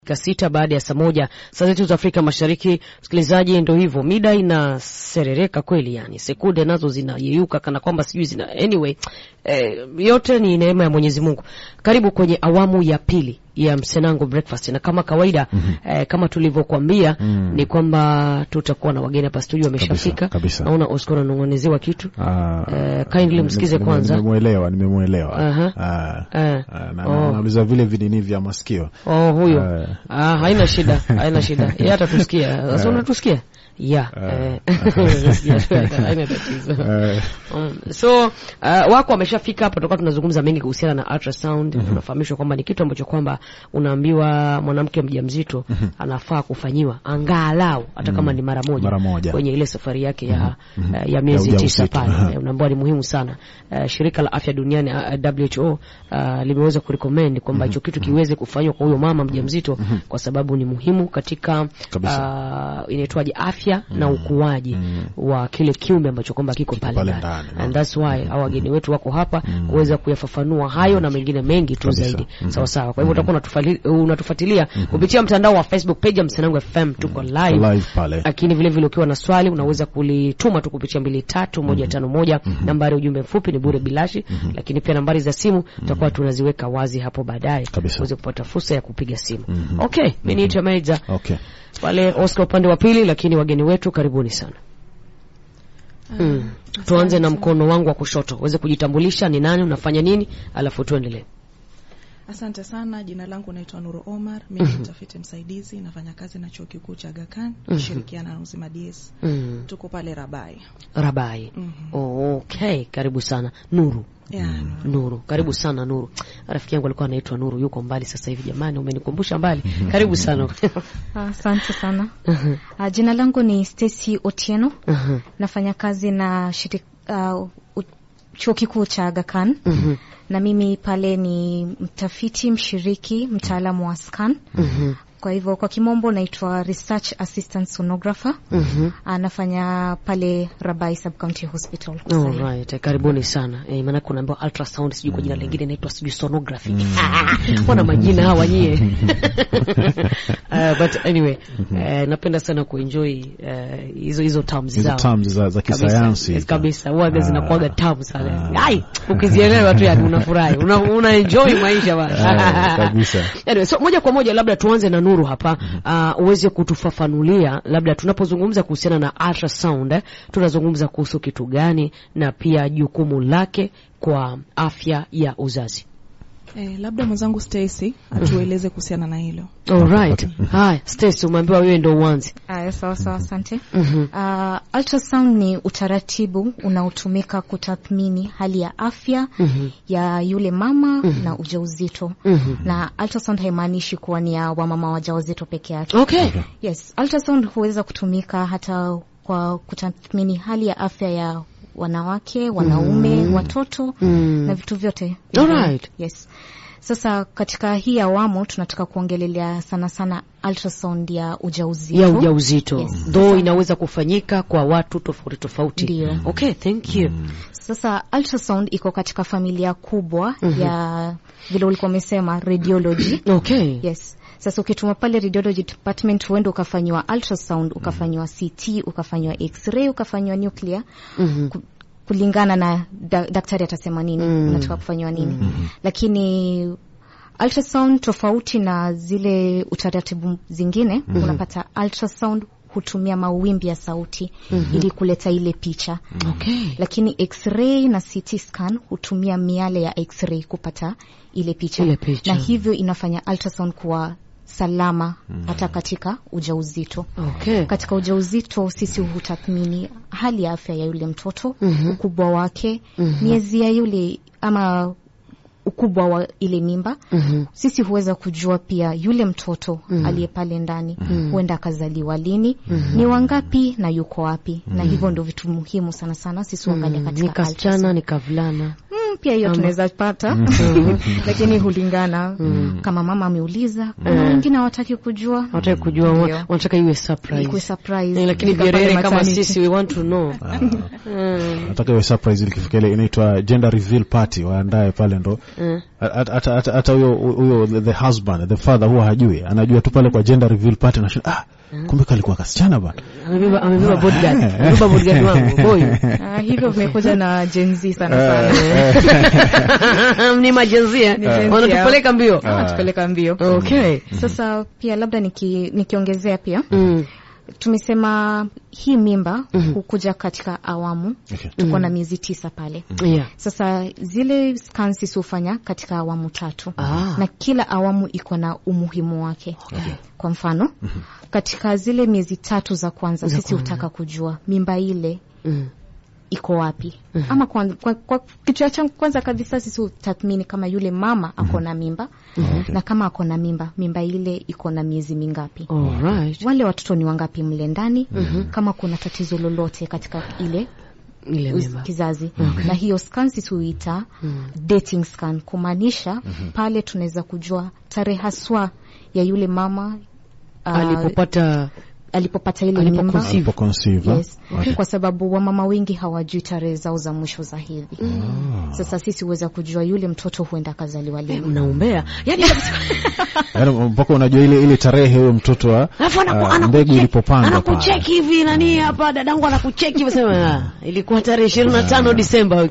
sita baada ya saa moja saa zetu za Afrika Mashariki. Msikilizaji, ndo hivyo, mida inaserereka kweli, yani sekunde nazo zinayeyuka kana kwamba sijui zina anyway, eh, yote ni neema ya Mwenyezi Mungu. Karibu kwenye awamu ya pili ya Msenango Breakfast, na kama kawaida mm -hmm. eh, kama tulivyokuambia mm. ni kwamba tutakuwa na wageni hapa studio wameshafika. Naona Oscar ananong'onezewa kitu eh, kindly msikize kwanza. Nimemuelewa, nimemuelewa. Aha. Ah, Eh. ah, na- Oh. na- nauliza vile vinini vya masikio. Oh, huyo Eh. ah, haina shida, haina shida, yeye atatusikia. Sasa Eh. unatusikia ya Eh. haina tatizo. Eh, Um, so uh, wako wameshafika hapa, tutakuwa tunazungumza mengi kuhusiana na ultrasound. Tunafahamishwa kwamba ni kitu ambacho kwamba unaambiwa mwanamke mjamzito anafaa kufanyiwa angalau hata kama ni mara moja, Mara moja. kwenye ile safari yake ya, uh, ya miezi Ya tisa ujauzito. pale. Aha. Eh, unaambiwa ni muhimu sana. Uh, shirika la afya duniani uh, WHO uh, limeweza kurecommend kwamba hicho kitu kiweze kufanywa kwa huyo mama mjamzito kwa sababu ni muhimu katika Kabisa. uh, inaitwaje afya na ukuaji wa kile kiumbe ambacho kwamba kiko pale pale ndani. ndani, no. And that's why hao wageni wetu wako hapa kuweza kuyafafanua hayo na mengine mengi tu Kabisa. zaidi. Sawa sawa. Kwa hivyo utakuwa unatufali- unatufuatilia kupitia mtandao wa Facebook page ya Msanangu FM, tuko live live pale. lakini vile vile ukiwa na swali unaweza kulituma tu kupitia mbili tatu moja tano moja. Nambari ya ujumbe mfupi ni bure bilashi, lakini pia nambari za simu tutakuwa tunaziweka wazi hapo baadaye Kabisa. uweze kupata fursa ya kupiga simu. Okay, mimi niitwa Maiza Okay. pale Oscar upande wa pili, lakini wageni wetu karibuni sana. Mm. Tuanze na mkono wangu wa kushoto, uweze kujitambulisha ni nani, unafanya nini, alafu tuendelee. Asante sana. Jina langu naitwa Nuru Omar, mimi ni mtafiti msaidizi, nafanya kazi na chuo kikuu cha Aga Khan, nashirikiana na Uzima DS. Mm. Tuko pale Rabai. Rabai. Oh, okay, karibu sana Nuru. Ya, Nuru. Nuru, karibu sana Nuru. Rafiki yangu alikuwa anaitwa Nuru, yuko mbali sasa hivi. Jamani, umenikumbusha mbali. Karibu sana. Asante sana. Uh, jina langu ni Stacy Otieno. Mhm. Nafanya kazi na shirika, uh, u- chuo kikuu cha Aga Khan. Mhm. Na mimi pale ni mtafiti mshiriki, mtaalamu wa scan. Mhm. Kwa hivyo kwa kimombo naitwa research assistant sonographer. Mhm. Uh, nafanya pale Rabai Sub County Hospital. kwa sasa hivi. Alright, karibuni sana. Eh, maana kunaambiwa ultrasound sijui kwa jina lingine inaitwa sijui sonography. Wana majina hawa nyie. Uh, but anyway, eh, napenda sana kuenjoy eh, hizo hizo terms Hizo zao. terms za, za Kabisa, kisayansi. yes, kabisa huwaga Ah. zinakuwaga tamu sana. Ai, ukizielewa tu yani unafurahi. Una, una enjoy maisha Ah, bana. kabisa. Anyway, so moja kwa moja labda tuanze na Nuru hapa uh, uweze kutufafanulia labda tunapozungumza kuhusiana na ultrasound eh, tunazungumza kuhusu kitu gani na pia jukumu lake kwa afya ya uzazi. Eh, labda mwenzangu Stacy atueleze kuhusiana na hilo. Alright. Haya, Stacy umeambiwa wewe ndio uanze. Aya, sawa sawa, asante. Mhm. Uh, ultrasound ni utaratibu unaotumika kutathmini hali ya afya ya yule mama na ujauzito. Mhm. Na ultrasound haimaanishi kuwa ni ya wamama wajawazito peke yake. Okay. Yes, ultrasound huweza kutumika hata kwa kutathmini hali ya afya ya wanawake, wanaume, watoto Mm. na vitu vyote. Alright. Yes. Sasa katika hii awamu tunataka kuongelelea sana sana ultrasound ya ujauzito. ya ujauzito Yes. though inaweza kufanyika kwa watu tofauti tofauti. Ndio. Okay, thank you. Sasa ultrasound iko katika familia kubwa ya vile ulikuwa umesema radiology. Okay. Yes. Sasa ukituma pale radiology department huenda ukafanyiwa ultrasound, ukafanyiwa CT, ukafanyiwa x-ray, ukafanyiwa nuclear Mhm. ku- kulingana na da, daktari atasema nini unataka kufanyiwa nini. Lakini ultrasound tofauti na zile utaratibu zingine unapata ultrasound hutumia mawimbi ya sauti ili kuleta ile picha Okay. lakini x-ray na CT scan hutumia miale ya x-ray kupata ile picha, Ile picha. na hivyo inafanya ultrasound kuwa salama hata katika ujauzito. Okay. Katika ujauzito sisi hutathmini hali ya afya ya yule mtoto, ukubwa wake, miezi ya yule ama ukubwa wa ile mimba. Sisi huweza kujua pia yule mtoto aliye pale ndani huenda akazaliwa lini, ni wangapi na yuko wapi, na hivyo ndio vitu muhimu sana sana sisi huangalia Ni katika kasichana ultrasound. ni kavulana. Mm, pia hiyo tunaweza pata lakini hulingana kama mama ameuliza kuna wengine hawataki kujua Wataki kujua Ndio. wa- wanataka iwe surprise. Ikuwe surprise. Eh, lakini Kufika pale Bierere kama maternity. sisi we want to know. nataka iwe surprise ilikifika ile inaitwa gender reveal party waandae pale ndo Mm. hata hata- hata- hata huyo huyo the- the husband the father huwa hajui anajua tu pale kwa gender reveal party anashinda ah kumbe kalikuwa kasichana bana Amebeba amebeba bodyguard. Amebeba bodyguard wangu boy. Ah, hivyo vimekuja na Gen Z sana sana Ni majenzia. Ni Gen Z Wanatupeleka mbio. tupeleka mbio Okay. sasa pia labda niki, nikiongezea pia Mm. tumesema hii mimba hukuja katika awamu Okay. tuko na miezi tisa pale Yeah. sasa zile scans sisi hufanya katika awamu tatu Ah. na kila awamu iko na umuhimu wake kwa mfano katika zile miezi tatu za kwanza sisi hutaka kujua mimba ile Mm. iko wapi ama kwa, kwa, kwa kitu cha kwanza kabisa sisi hutathmini kama yule mama ako na mimba na kama ako na mimba mimba ile iko na miezi mingapi All right. wale watoto ni wangapi mle ndani kama kuna tatizo lolote katika ile Ile uz- mimba. kizazi na hiyo scan sisi huita dating scan kumaanisha pale tunaweza kujua tarehe haswa ya yule mama ah, Alipopata alipopata ile alipo mimba conceive. Alipoconceive, Yes. Kwa sababu wamama wengi hawajui tarehe zao za mwisho za hedhi. Sasa sisi huweza kujua yule mtoto huenda akazaliwa lini. unaombea. Yaani yaani mpaka unajua ile ile tarehe huyo mtoto wa Alafu anaku- ah, anakuche- mbegu ilipopandwa pale. anakucheki hivi nani hapa dadangu anakucheki hivi sema ah, ilikuwa tarehe 25 Disemba.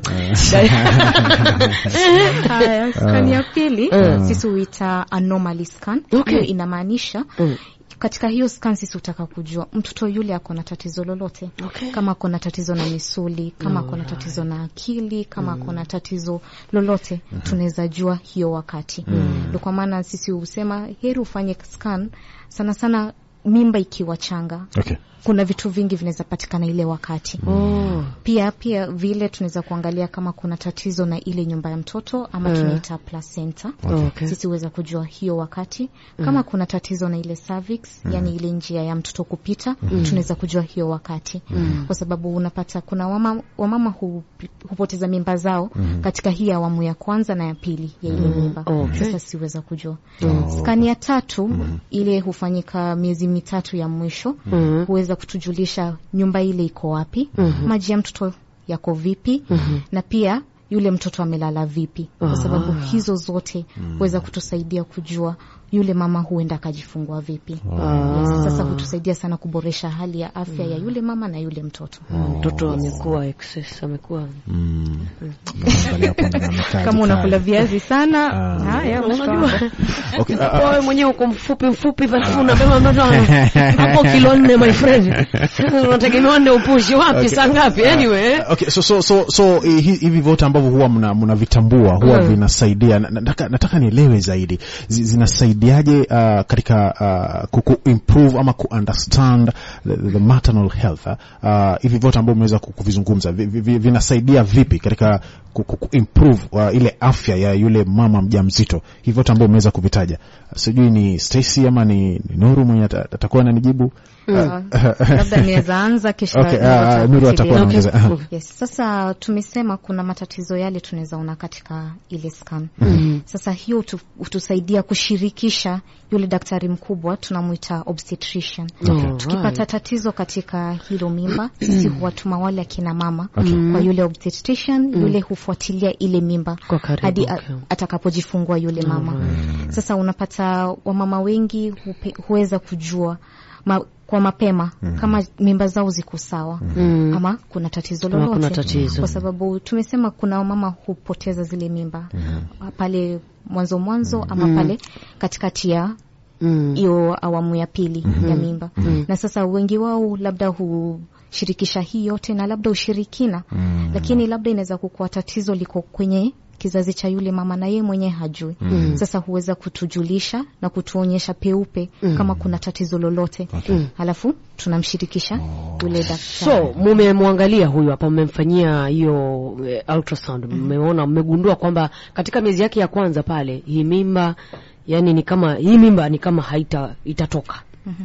Haya, scan ya pili Mm. sisi huita anomaly scan. Okay. Hiyo inamaanisha Mm. katika hiyo scan sisi hutaka kujua mtoto yule ako na tatizo lolote Okay. kama ako na tatizo na misuli kama ako na tatizo na akili kama ako na tatizo lolote tunaweza jua hiyo wakati ndio kwa maana sisi husema heri ufanye scan sana sana mimba ikiwa changa Okay. kuna vitu vingi vinaweza patikana ile wakati Oh. pia pia vile tunaweza kuangalia kama kuna tatizo na ile nyumba ya mtoto ama Mm. tunaita placenta Okay. sisi huweza kujua hiyo wakati kama kuna tatizo na ile cervix yani ile njia ya mtoto kupita tunaweza kujua hiyo wakati kwa sababu unapata kuna wamama, wamama hu, hupoteza mimba zao katika hii awamu ya kwanza na ya pili ya ile mimba Okay. sasa siweza kujua skani ya tatu ile hufanyika miezi mitatu ya mwisho Mhm. huweza kutujulisha nyumba ile iko wapi maji ya mtoto yako vipi na pia yule mtoto amelala vipi kwa sababu hizo zote huweza kutusaidia kujua yule mama huenda akajifungua vipi yes, sasa hutusaidia sana kuboresha hali ya afya ya yule mama na yule mtoto Mtoto amekuwa excess, amekuwa Mm. Angalia hapo ndani amekaa kama unakula jikali. viazi sana Ah. haya mtoto Unajua, wako. Okay, ah, ah, wewe mwenyewe uko mfupi mfupi, alafu unabeba mtoto hapo kilo nne, my friend. Sasa unategemea ndio upushi wapi, saa ngapi? Anyway, Okay, so so so so hi- hi- hivi vyote ambavyo huwa mna- mnavitambua huwa Mm. vinasaidia. Na- Nataka nataka nielewe zaidi Zi- zinasaidiaje uh, katika uh, kuku improve ama ku understand the, the maternal health uh, uh, hivi vyote ambavyo mmeweza ku- kuvizungumza vi, vi, vi- vinasaidia vipi katika ku, ku, ku improve uh, ile afya ya yule mama mjamzito? Hivi vyote ambavyo mmeweza kuvitaja, sijui ni Stacy ama ni, ni Nuru mwenye ata- atakuwa ananijibu. Ah, labda niweza anza kisha Okay, Nuru ah, ah, Nuru atakuwa atafuatilia. anaongeza. Aha. Yes, sasa tumesema kuna matatizo yale tunaweza ona katika ile scan. Sasa hiyo hutu- hutusaidia kushirikisha yule daktari mkubwa tunamwita obstetrician. Okay. Tukipata tatizo katika hilo mimba, sisi huwatuma wale akina mama kwa yule obstetrician, yule hufuatilia ile mimba Kwa karibu, hadi a- okay. atakapojifungua yule mama. Sasa unapata wamama wengi hupe, huweza kujua ma, kwa mapema kama mimba zao ziko sawa Mm. ama kuna tatizo Ama lolote kuna tatizo. kwa sababu tumesema kuna wamama hupoteza zile mimba pale mwanzo mwanzo ama pale katikati ya Mm. hiyo awamu ya pili ya mimba na sasa wengi wao labda hushirikisha hii yote na labda ushirikina lakini labda inaweza kukuwa tatizo liko kwenye kizazi cha yule mama na yeye mwenyewe hajui sasa huweza kutujulisha na kutuonyesha peupe kama kuna tatizo lolote halafu tunamshirikisha yule daktari So mumemwangalia huyu hapa, mmemfanyia hiyo eh, ultrasound, mmeona, mmegundua kwamba katika miezi yake ya kwanza pale hii mimba, yani ni kama hii mimba ni kama haita itatoka.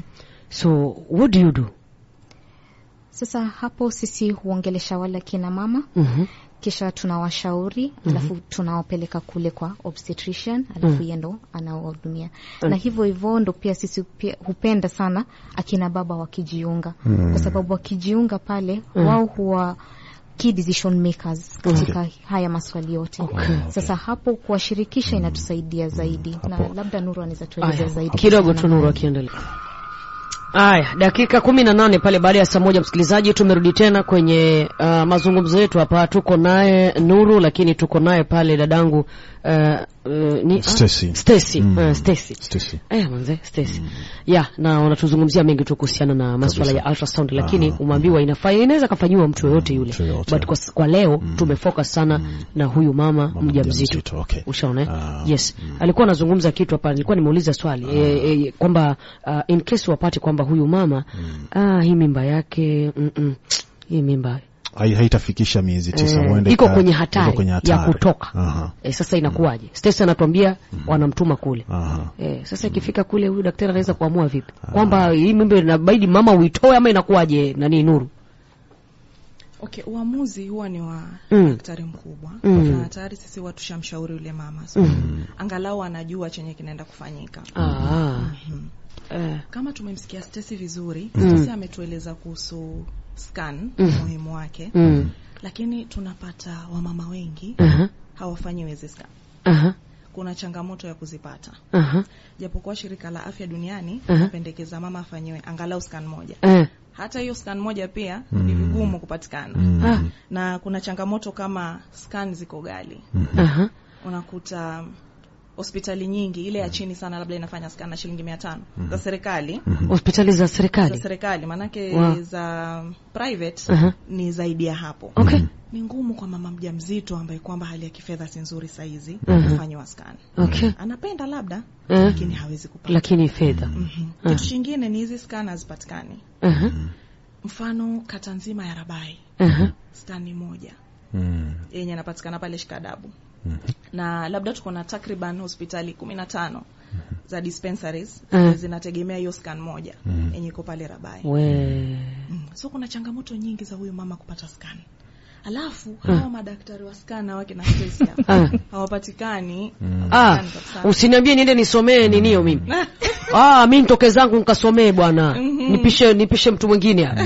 So what do you do? Sasa hapo sisi huongelesha wale kina mama Mhm. kisha tunawashauri alafu tunawapeleka kule kwa obstetrician alafu yeye ndo anawahudumia na hivyo hivyo ndo pia sisi pia hupenda sana akina baba wakijiunga kwa sababu wakijiunga pale wao huwa key decision makers katika haya maswali yote sasa hapo kuwashirikisha inatusaidia zaidi na labda Nuru anaweza tueleza Aya, zaidi kidogo kuhusiana tu na Nuru akiendelea. Aya, dakika kumi na nane pale baada ya saa moja, msikilizaji, tumerudi tena kwenye uh, mazungumzo yetu hapa. Tuko naye Nuru, lakini tuko naye pale dadangu uh, uh, ni Stacy. ah, Stacy, Mm. uh, Stacy. Stacy. Eh, manze Stacy. Ya, na unatuzungumzia mengi tu kuhusiana na masuala Kabisa. ya ultrasound lakini Aha. umeambiwa inafaa inaweza kafanyiwa mtu yoyote yule. mtu yoyote. But kwa, kwa leo tumefocus sana na huyu mama, Mama mjamzito. mjamzito, okay. Ushaona? eh? Ah, yes. Alikuwa anazungumza kitu hapa, nilikuwa nimeuliza swali e, e, kwamba uh, in case wapate kwamba huyu mama ah, hii mimba yake mm -mm, hii mimba Hai- haitafikisha miezi tisa eh, huenda iko ika- kwenye iko hatari, kwenye ya hatari. kutoka Aha. e, sasa inakuwaje? Stacy anatuambia wanamtuma kule Aha. Eh, sasa ikifika kule huyu daktari anaweza kuamua vipi kwamba hii mimba inabidi mama uitoe ama inakuwaje? Nani Nuru? Okay, uamuzi huwa ni wa Mm. daktari mkubwa Mm. na tayari sisi huwa tushamshauri yule mama so angalau anajua chenye kinaenda kufanyika. Ah, Mhm. eh, Kama tumemsikia Stacy vizuri, Mm. Stacy ametueleza kuhusu scan umuhimu wake, mm, lakini tunapata wamama wengi aha, hawafanyiwi hizi scan. aha, Kuna changamoto ya kuzipata, aha, japokuwa shirika la afya duniani Aha. linapendekeza mama afanyiwe angalau scan moja. eh, Hata hiyo scan moja pia ni vigumu kupatikana ah, na kuna changamoto kama scan ziko ghali. aha, Unakuta hospitali nyingi ile ya chini sana labda inafanya scan na shilingi mia tano za serikali hospitali za za serikali serikali maanake Wow. za private Aha. ni zaidi ya hapo. okay, Ni ngumu kwa mama mjamzito ambaye kwamba hali ya kifedha si nzuri saizi Mhm. kufanyiwa scan. okay, Anapenda labda Eh. lakini hawezi kupata. lakini fedha Mhm. Ah. Kitu kingine ni hizi scan hazipatikani. aha, Mfano kata nzima ya Rabai aha, skani moja Mm. yenye inapatikana pale Shikadabu na labda tuko na takriban hospitali kumi na tano za dispensaries Mm. zinategemea hiyo scan moja yenye iko pale Rabai. we Mm. So kuna changamoto nyingi za huyu mama kupata scan. Alafu hawa madaktari wa scan hawa kina Stacy hapa, Ah. hawapatikani ah, hawapatikani kabisa. usiniambie niende nisomee ninio mimi ah, mi nitoke zangu nikasomee bwana nipishe nipishe mtu mwingine hapa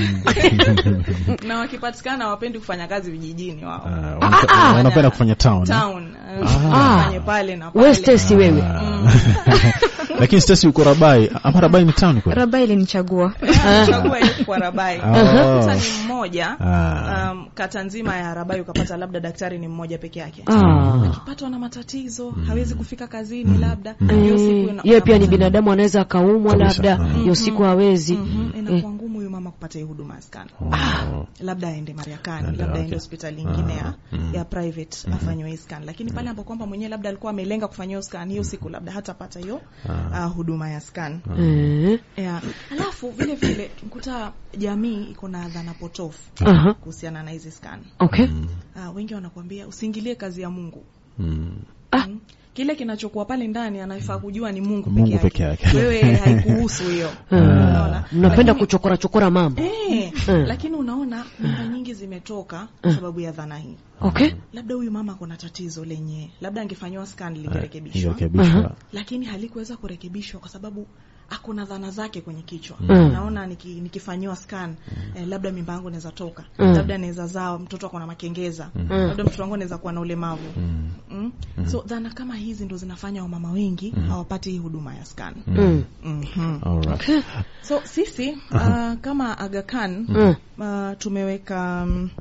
na wakipatikana hawapendi kufanya kazi vijijini wao. Ah, wanapa- wanapenda kufanya town. eh? Town. Ah. Fanye pale na pale. we Stacy wewe Ah. Lakini Stacy uko Rabai, ama Rabai ni town kweli? Rabai ilinichagua Chagua ile kwa Rabai. Oh. Sasa ni mmoja Ah. um, kata nzima ya Rabai ukapata labda daktari ni mmoja peke yake. ah. Akipatwa na matatizo, hawezi kufika kazini labda. Hiyo siku Eh, ina- yeye pia ni unapata- binadamu anaweza akaumwa Kabisa. labda Mhm. hiyo siku hawezi Mhm, inakuwa ngumu huyu mama kupata hiyo huduma ya scan. Oh. Labda aende Mariakani, Labda, labda aende okay. hospitali nyingine ya, Ah, mm. ya private afanywe hii scan. Lakini pale ambapo kwamba mwenyewe labda alikuwa amelenga kufanya hiyo scan, hiyo siku labda hatapata hiyo Ah. uh, huduma ya scan. Eh, Yeah. Alafu vile vile mkuta jamii iko na dhana potofu aha, kuhusiana na hizi scan. okay Uh, wengi wanakuambia usiingilie kazi ya Mungu. Mm. Ah. Mm. Kile kinachokuwa pale ndani anafaa kujua ni Mungu Mungu peke peke yake. yake. Wewe haikuhusu hiyo. Ah, Unaona? mnapenda Lakini- kuchokora chokora mambo Eh, Mm. lakini unaona mimba nyingi zimetoka kwa sababu ya dhana hii. okay Labda huyu mama kuna tatizo lenye labda angefanyiwa scan lingerekebishwa, Ingerekebishwa. lakini halikuweza kurekebishwa kwa sababu akuna dhana zake kwenye kichwa. Mm. Naona niki, nikifanyiwa scan eh, labda mimba yangu inaweza toka, Mm. labda naweza zaa mtoto ako na makengeza, labda mtoto wangu anaweza kuwa na ulemavu. Mm. So dhana kama hizi ndo zinafanya wamama wengi hawapati hii huduma ya scan. mm. Mhm. Alright. okay So sisi uh, kama Aga Khan Mm. uh, tumeweka um,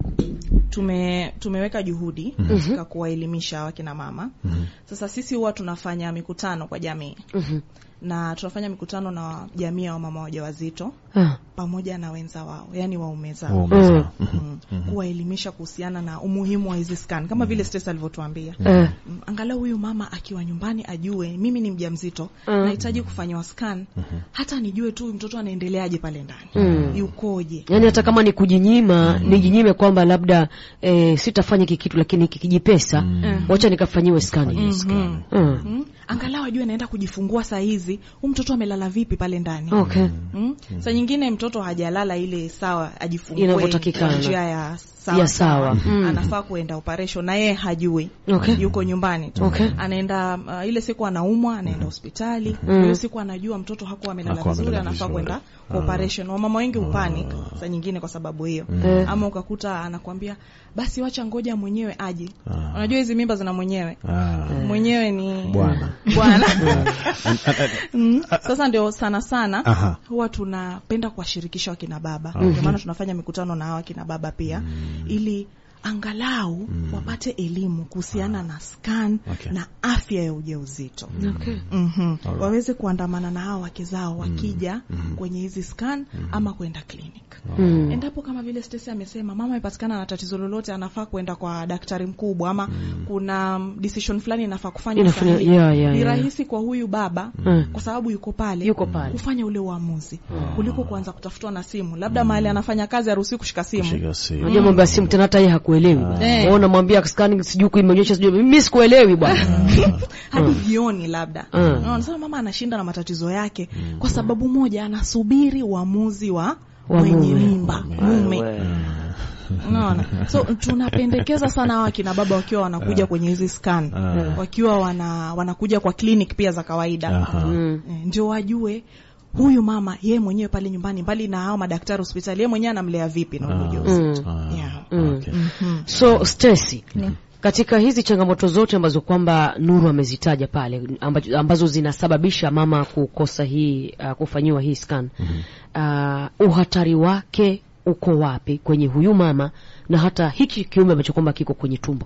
tume tumeweka juhudi katika kuwaelimisha wakina mama. Sasa sisi huwa tunafanya mikutano kwa jamii Mhm. na tunafanya mikutano na jamii ya wamama wajawazito Ah, pamoja na wenza wao, yani waume zao Waume zao. Mm. kuwaelimisha kuhusiana na umuhimu wa hizi scan kama vile Stacy alivyotuambia. eh, Mm, angalau huyu mama akiwa nyumbani ajue mimi ni mjamzito Mm. nahitaji kufanyiwa scan hata nijue tu huyu mtoto anaendeleaje pale ndani Mm. yukoje yaani hata kama ni kujinyima nijinyime kwamba labda eh, sitafanya hiki kitu lakini kijipesa wacha nikafanyiwe skani Mhm. mm. Mm. angalau ajue naenda kujifungua saa hizi huyu mtoto amelala vipi pale ndani okay Mm? Saa nyingine mtoto hajalala ile sawa ajifungue Inavyotakikana. kwa njia ya sawa, Ya sawa. Mm. anafaa kuenda operation na yeye hajui Okay. yuko nyumbani tu Okay. anaenda uh, ile siku anaumwa anaenda hospitali hiyo siku anajua mtoto hakuwa amelala Hakuwa vizuri amelala anafaa vizuri. kwenda kwa operation wamama wengi upanic saa nyingine kwa sababu hiyo Eh. ama ukakuta anakwambia basi wacha ngoja mwenyewe aje unajua hizi mimba zina mwenyewe Ah. mwenyewe ni Bwana. bwana Mm. sasa ndio sana sana Aha. huwa tunapenda kuwashirikisha wakina baba ndio maana tunafanya mikutano na hawa wakina baba pia ili angalau wapate elimu kuhusiana na scan Okay. na afya ya ujauzito Okay. Mhm. waweze kuandamana na hao wake zao wakija kwenye hizi scan ama kwenda clinic Mm. endapo kama vile Stacy amesema mama amepatikana na tatizo lolote anafaa kwenda kwa daktari mkubwa ama kuna mm, decision fulani inafaa kufanya Inafanya- sahihi. yeah, yeah, ni yeah. rahisi kwa huyu baba Mm. kwa sababu yuko pale Yuko pale. kufanya ule uamuzi kuliko kuanza kutafutwa na simu labda mahali anafanya kazi haruhusiwi kushika simu Shika simu. Unajua mambo ya simu tena hata yeye hakuelewi. Eh. Wewe unamwambia scanning sijui kuimeonyesha sijui mimi sikuelewi bwana. hadi jioni labda Mm. Unaona, sasa mama anashinda na matatizo yake kwa sababu moja anasubiri uamuzi wa Wa mwenye mume. mimba mume Wewe. unaona so tunapendekeza sana hawa kina baba wakiwa wanakuja kwenye hizi scan wakiwa wana, wanakuja kwa clinic pia za kawaida Aha. Mm. Eh, ndio wajue huyu mama yeye mwenyewe pale nyumbani mbali na hao madaktari hospitali yeye mwenyewe anamlea vipi na ule ujauzito Ah. yeah. Mm. Okay. So Stacy, Ndio. katika hizi changamoto zote ambazo kwamba Nuru amezitaja pale ambazo, ambazo zinasababisha mama kukosa hii uh, kufanyiwa hii scan uh, uhatari wake uko wapi kwenye huyu mama na hata hiki kiumbe ambacho kwamba kiko kwenye tumbo?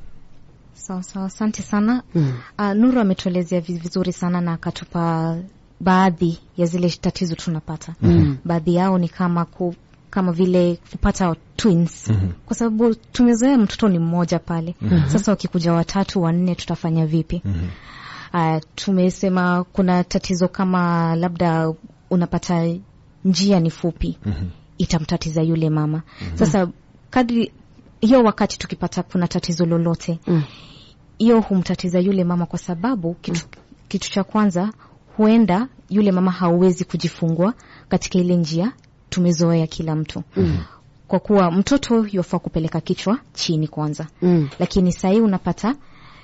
Sawa sawa, asante sana. Mm. Uh, Nuru ametuelezea vi- vizuri sana na akatupa baadhi ya zile tatizo tunapata. Mm. Baadhi yao ni kama ku, kama vile kupata twins kwa sababu tumezoea mtoto ni mmoja pale. Sasa wakikuja watatu wanne, tutafanya vipi? Uh, tumesema kuna tatizo kama labda unapata njia ni fupi, itamtatiza yule mama. Sasa kadri hiyo wakati tukipata kuna tatizo lolote Mm. hiyo humtatiza yule mama kwa sababu kitu, kitu cha kwanza huenda yule mama hauwezi kujifungua katika ile njia tumezoea kila mtu mm. kwa kuwa mtoto yafaa kupeleka kichwa chini kwanza Mm. lakini sahii unapata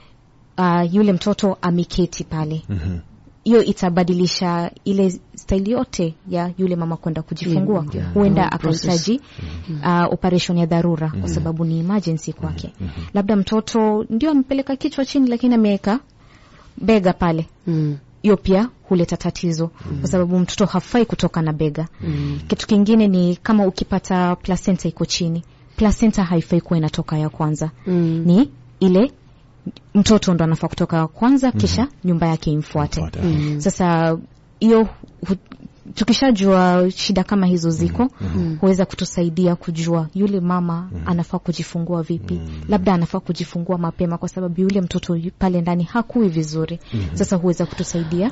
uh, yule mtoto ameketi pale hiyo itabadilisha ile staili yote ya yule mama kwenda kujifungua Mm, yeah. huenda Mm, process. akahitaji uh, operation ya dharura kwa sababu ni emergency kwake labda mtoto ndio amepeleka kichwa chini lakini ameweka bega pale Mm. hiyo pia huleta tatizo kwa sababu mtoto hafai kutoka na bega kitu kingine ni kama ukipata placenta iko chini placenta haifai kuwa inatoka ya kwanza Mm. ni ile mtoto ndo anafaa kutoka ya kwanza kisha nyumba yake imfuate Imfuate. sasa hiyo hu- tukishajua shida kama hizo ziko huweza kutusaidia kujua yule mama anafaa kujifungua vipi labda anafaa kujifungua mapema kwa sababu yule mtoto yu- pale ndani hakui vizuri sasa huweza kutusaidia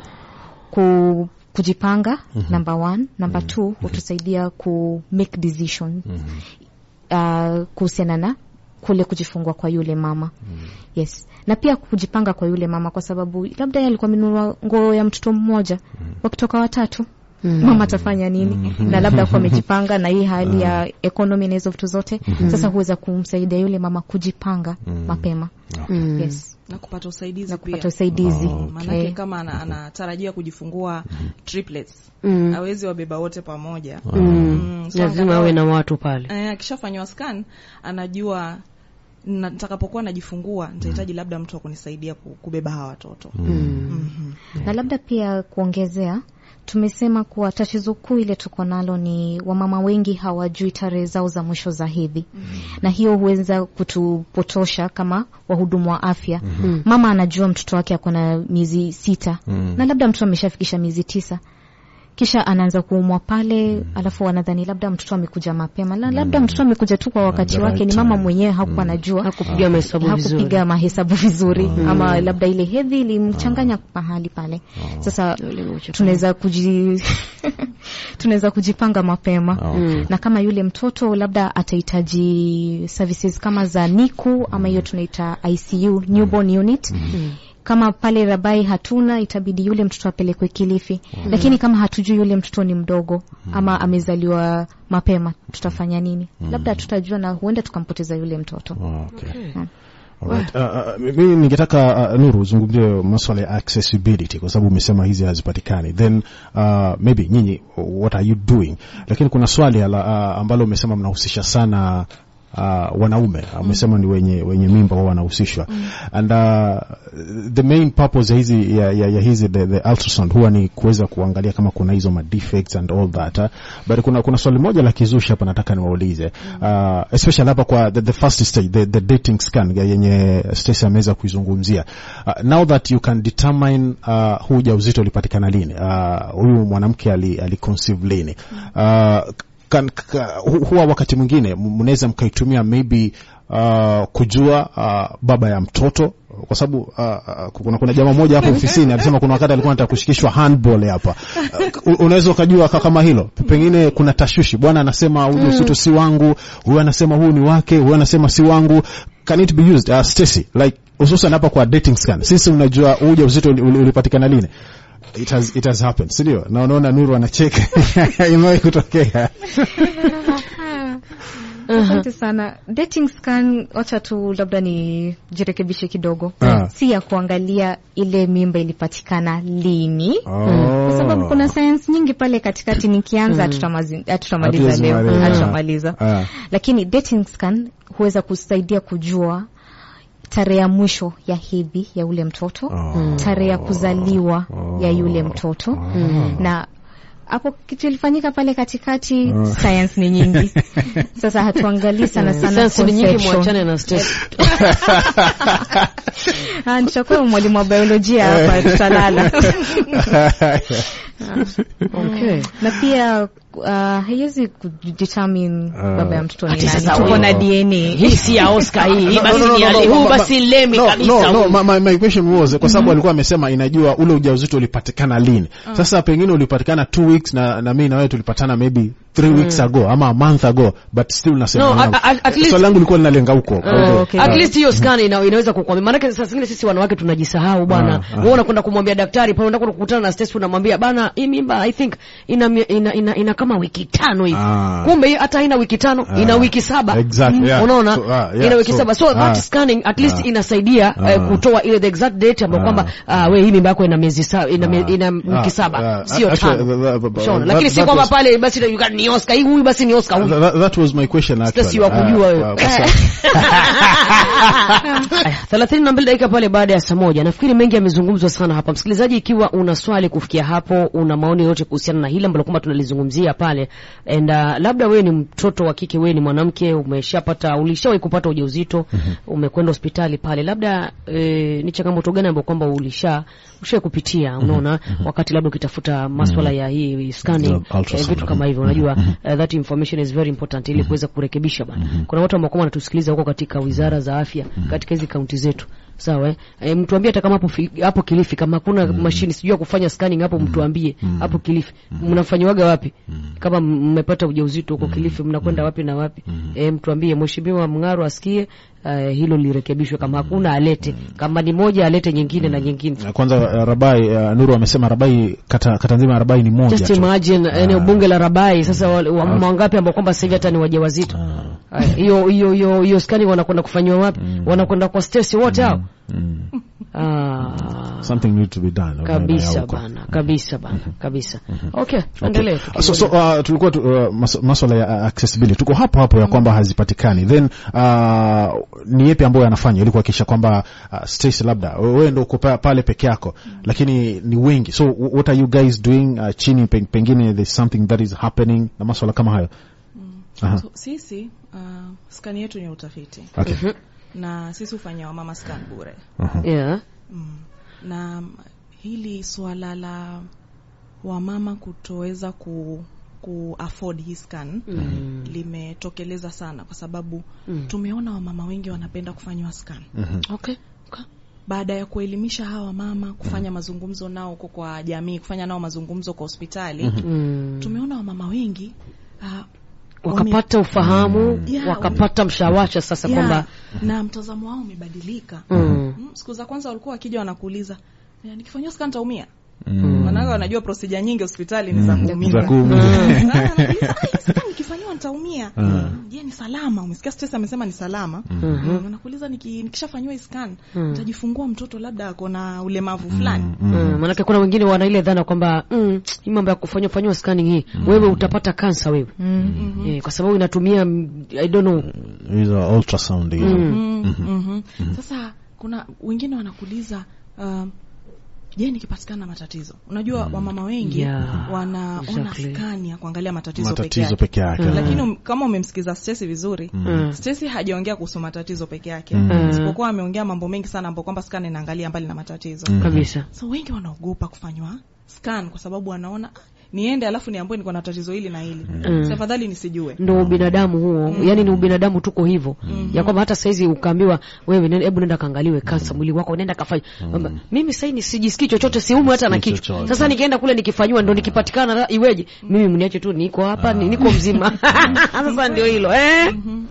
ku, kujipanga number one number two hutusaidia ku make decision uh, kuhusiana na kule kujifungua kwa yule mama yes na pia kujipanga kwa yule mama kwa sababu labda yeye alikuwa amenunua nguo ya mtoto mmoja wakitoka watatu mama atafanya nini na labda kuwa amejipanga na hii hali ya ekonomi na hizo vitu zote sasa huweza kumsaidia yule mama kujipanga mapema Mm. yes na kupata usaidizi na pia kupata usaidizi maanake okay. kama ana- anatarajia kujifungua triplets Mm. hawezi wabeba wote pamoja Mm. Mm, so Lazima angalau- awe na watu pale. Eh, akishafanywa scan anajua na- nitakapokuwa najifungua nitahitaji labda mtu wa kunisaidia ku- kubeba hawa watoto Mhm. na labda pia kuongezea tumesema kuwa tatizo kuu ile tuko nalo ni wamama wengi hawajui tarehe zao za mwisho za hedhi na hiyo huweza kutupotosha kama wahudumu wa afya mama anajua mtoto wake ako na miezi sita na labda mtoto ameshafikisha miezi tisa kisha anaanza kuumwa pale alafu wanadhani labda mtoto amekuja mapema La- labda mtoto amekuja tu kwa wakati the wake right ni mama time. mwenyewe hakuwa anajua Hakupiga mahesabu vizuri. hakupiga mahesabu vizuri ama labda ile hedhi ilimchanganya mahali pale sasa tunaweza kuji tunaweza kujipanga mapema Okay. na kama yule mtoto labda atahitaji services kama za NICU ama hiyo tunaita ICU newborn unit kama pale Rabai hatuna, itabidi yule mtoto apelekwe Kilifi. Lakini kama hatujui yule mtoto ni mdogo ama amezaliwa mapema, tutafanya nini? Labda tutajua na huenda tukampoteza yule mtoto. Okay. Alright. Uh, uh, mimi ningetaka uh, Nuru uzungumzie masuala ya accessibility kwa sababu umesema hizi hazipatikani, then uh, maybe nyinyi what are you doing, lakini kuna swali ala, uh, ambalo umesema mnahusisha sana uh, wanaume umesema ni wenye, wenye mimba wao wanahusishwa and uh, the main purpose ya hizi, ya, ya, ya hizi the, the ultrasound huwa ni kuweza kuangalia kama kuna hizo ma defects and all that uh, but kuna, kuna swali moja la kizushi hapa nataka niwaulize uh, especially hapa kwa the, the first stage the, the dating scan ya yenye Stacy ameweza kuizungumzia uh, now that you can determine uh, huu ujauzito ulipatikana lini uh, huyu mwanamke ali, ali conceive lini uh, kan, ka, hu- huwa wakati mwingine m- mnaweza mkaitumia maybe uh, kujua uh, baba ya mtoto kwa sababu uh, uh, kuna, kuna jamaa moja hapo ofisini alisema kuna wakati alikuwa anataka kushikishwa handball hapa uh, unaweza ukajua ka- kama hilo pengine kuna tashwishi bwana anasema ujauzito si wangu huyu anasema huu ni wake huyu anasema si wangu can it be used uh, Stacy like hususan hapa kwa dating scan sisi unajua huu ujauzito uli- uli- ulipatikana lini it has, it has happened sindio na unaona nuru anacheka imewahi kutokea Asante sana. Dating scan, wacha tu labda nijirekebishe kidogo, Ah. si ya kuangalia ile mimba ilipatikana lini, Oh. kwa sababu kuna science nyingi pale katikati. Nikianza hatutamazi- hatutamaliza leo, Hatutamaliza. hatutamaliza. Ah. Lakini dating scan huweza kusaidia kujua tarehe ya mwisho ya hedhi ya ule mtoto, Oh. tarehe ya kuzaliwa ya yule mtoto na hapo kitu ilifanyika pale katikati. Science ni nyingi, sasa hatuangalii sana sana Science ni nyingi, conception. mwachane na Stacy. Ah, nitakuwa mwalimu wa biolojia hapa, tutalala. Okay. na pia uh, haiwezi kudetermine baba ya mtoto ni Ati nani. sasa Tuko wewe- na DNA. Hii si ya Oscar hii. Hii No, basi no, no, ni no, Ali. no, Huu ma- basi lemi no, kabisa. no, no, huu. my, my, my question was kwa sababu alikuwa amesema inajua ule ujauzito ulipatikana lini. Sasa pengine ulipatikana two weeks na, na mimi na wewe tulipatana maybe three weeks ago ama a month ago but still nasema No, mwanangu. at- at- at least- swali langu lilikuwa linalenga huko. Oh, okay. At least hiyo scan ina, inaweza kukwambia. Maana saa zingine sisi wanawake tunajisahau bwana. Ah, ah. Wewe unakwenda kumwambia daktari pale unakwenda kukutana na Stacy unamwambia bana hii mimba I think ina mie- ina, ina, ina kama wiki tano hivi. Ah. Kumbe hii hata haina wiki tano, Ah. ina wiki saba. Exactly, yeah. Unaona? So, ah, yeah, ina wiki so, saba. So that ah. scanning at least Ah. inasaidia Ah. eh, kutoa ile the exact date ambayo Ah. kwamba ah, wewe hii mimba yako ina miezi saba ina, mie- Ah. ina wiki Ah, saba. ah, Sio actually, tano. that- that- Shaona. that- Lakini si that kwamba was- pale basi you got ni Oscar hii huyu basi ni Oscar huyu. That, that was my question actually. Stacy wa kujua Ah, wewe. ah, kwa sababu- Aya, thelathini na mbili dakika pale baada ya saa moja. Nafikiri mengi yamezungumzwa sana hapa. Msikilizaji, ikiwa una swali kufikia hapo, una maoni yote kuhusiana na hili ambalo kwamba tunalizungumzia pale and uh, labda wewe ni mtoto wa kike, wewe ni mwanamke, umeshapata ulishawahi kupata ujauzito, umekwenda hospitali pale, labda e, ni changamoto gani ambayo kwamba ulisha ushawahi kupitia, unaona wakati labda ukitafuta maswala ya hii scanning, The ultrasound. eh, vitu kama hivyo, unajua uh, that information is very important ili kuweza kurekebisha bana. Kuna watu ambao kama wanatusikiliza huko katika wizara za afya katika hizi kaunti zetu. Sawa eh? E, mtuambie hata kama hapo fi- hapo Kilifi kama hakuna mashine sijui ya kufanya scanning hapo mtuambie hapo Kilifi. Mnafanyiwaga wapi? Kama mmepata ujauzito huko Kilifi mnakwenda wapi na wapi? E, mtuambie mheshimiwa Mngaro asikie uh, hilo lirekebishwe kama hakuna alete. Kama ni moja alete nyingine na nyingine. Kwanza uh, Rabai uh, Nuru amesema Rabai kata, kata nzima ya Rabai ni moja Just tu. imagine eneo bunge la Rabai sasa wale- wamama wangapi ambao kwamba sasa hivi hata ni wajawazito. Aya, Hiyo hiyo hiyo hiyo skani wanakwenda kufanywa wapi? Wanakwenda kwa Stacy wote hao. Ah. Something need to be done. Kabisa Huko. bana, kabisa bana, kabisa. Okay, tuendelee. So, so uh, tulikuwa tu, uh, mas maswala ya uh, accessibility tuko hapo hapo ya kwamba hazipatikani then uh, ni yepi ambayo yanafanya ili kuhakikisha kwamba uh, Stacy labda wewe ndio uko pa- pale peke yako lakini ni wengi so w- what are you guys doing uh, chini peng, pengine there's something that is happening na maswala kama hayo Aha. So, sisi uh, skani yetu ni utafiti okay. na sisi hufanya wamama scan bure Yeah. mm. na mm, hili swala la wamama kutoweza ku, ku afford hii scan Mm. limetokeleza sana kwa sababu Mm. tumeona wamama wengi wanapenda kufanywa scan Okay. Okay. baada ya kuelimisha hawa mama kufanya mazungumzo nao huko kwa jamii kufanya nao mazungumzo kwa hospitali Mm. tumeona wamama wengi uh, Wakapata ufahamu, Yeah, wakapata mshawasha sasa yeah, kwamba na mtazamo wao umebadilika Mm. Mm, mm, siku za kwanza walikuwa wakija wanakuuliza "Eh, nikifanyiwa scan taumia Mm. manake wanajua procedure nyingi hospitali ni za Mm. kuumia Za kuumia. Sasa anakuuliza, "Ah, hii scan nikifanyiwa nitaumia Mm. je ni salama umesikia stress amesema ni salama Mhm. unakuuliza niki, nikishafanyiwa hii scan Mm. nitajifungua mtoto labda ako na ulemavu fulani Mm, maanake kuna wengine wana ile dhana kwamba mm, hii mambo ya kufanywa fanyiwa scanning hii wewe utapata kansa wewe eh, kwa sababu inatumia mm, I don't know hizo ultrasound hizo. Mm, mhm. Sasa kuna wengine wanakuuliza um, je nikipatikana na matatizo unajua wamama wengi Yeah, wanaona exactly. skani ya kuangalia matatizo, matatizo peke peke yake yake lakini um, kama umemsikiza Stacy vizuri Mm. Stacy hajaongea kuhusu matatizo peke yake Mm. isipokuwa ameongea mambo mengi sana ambapo kwamba scan inaangalia mbali na matatizo kabisa so wengi wanaogopa kufanywa scan kwa sababu wanaona "Ah, niende alafu niambiwe niko na tatizo hili na hili Mm. mm. afadhali nisijue ndo ubinadamu huo yani ni ubinadamu tuko hivyo ya kwamba hata saizi ukaambiwa wewe nenda- hebu nenda kaangaliwe kansa mwili wako nenda kafanya Kwamba, mimi sasa ni sijisikii chochote siumwi hata na Sisikii kichwa chochote. sasa nikienda kule nikifanyiwa ndo nikipatikana la- iweje mimi mniache tu niko hapa ni- niko mzima sasa ndio hilo eh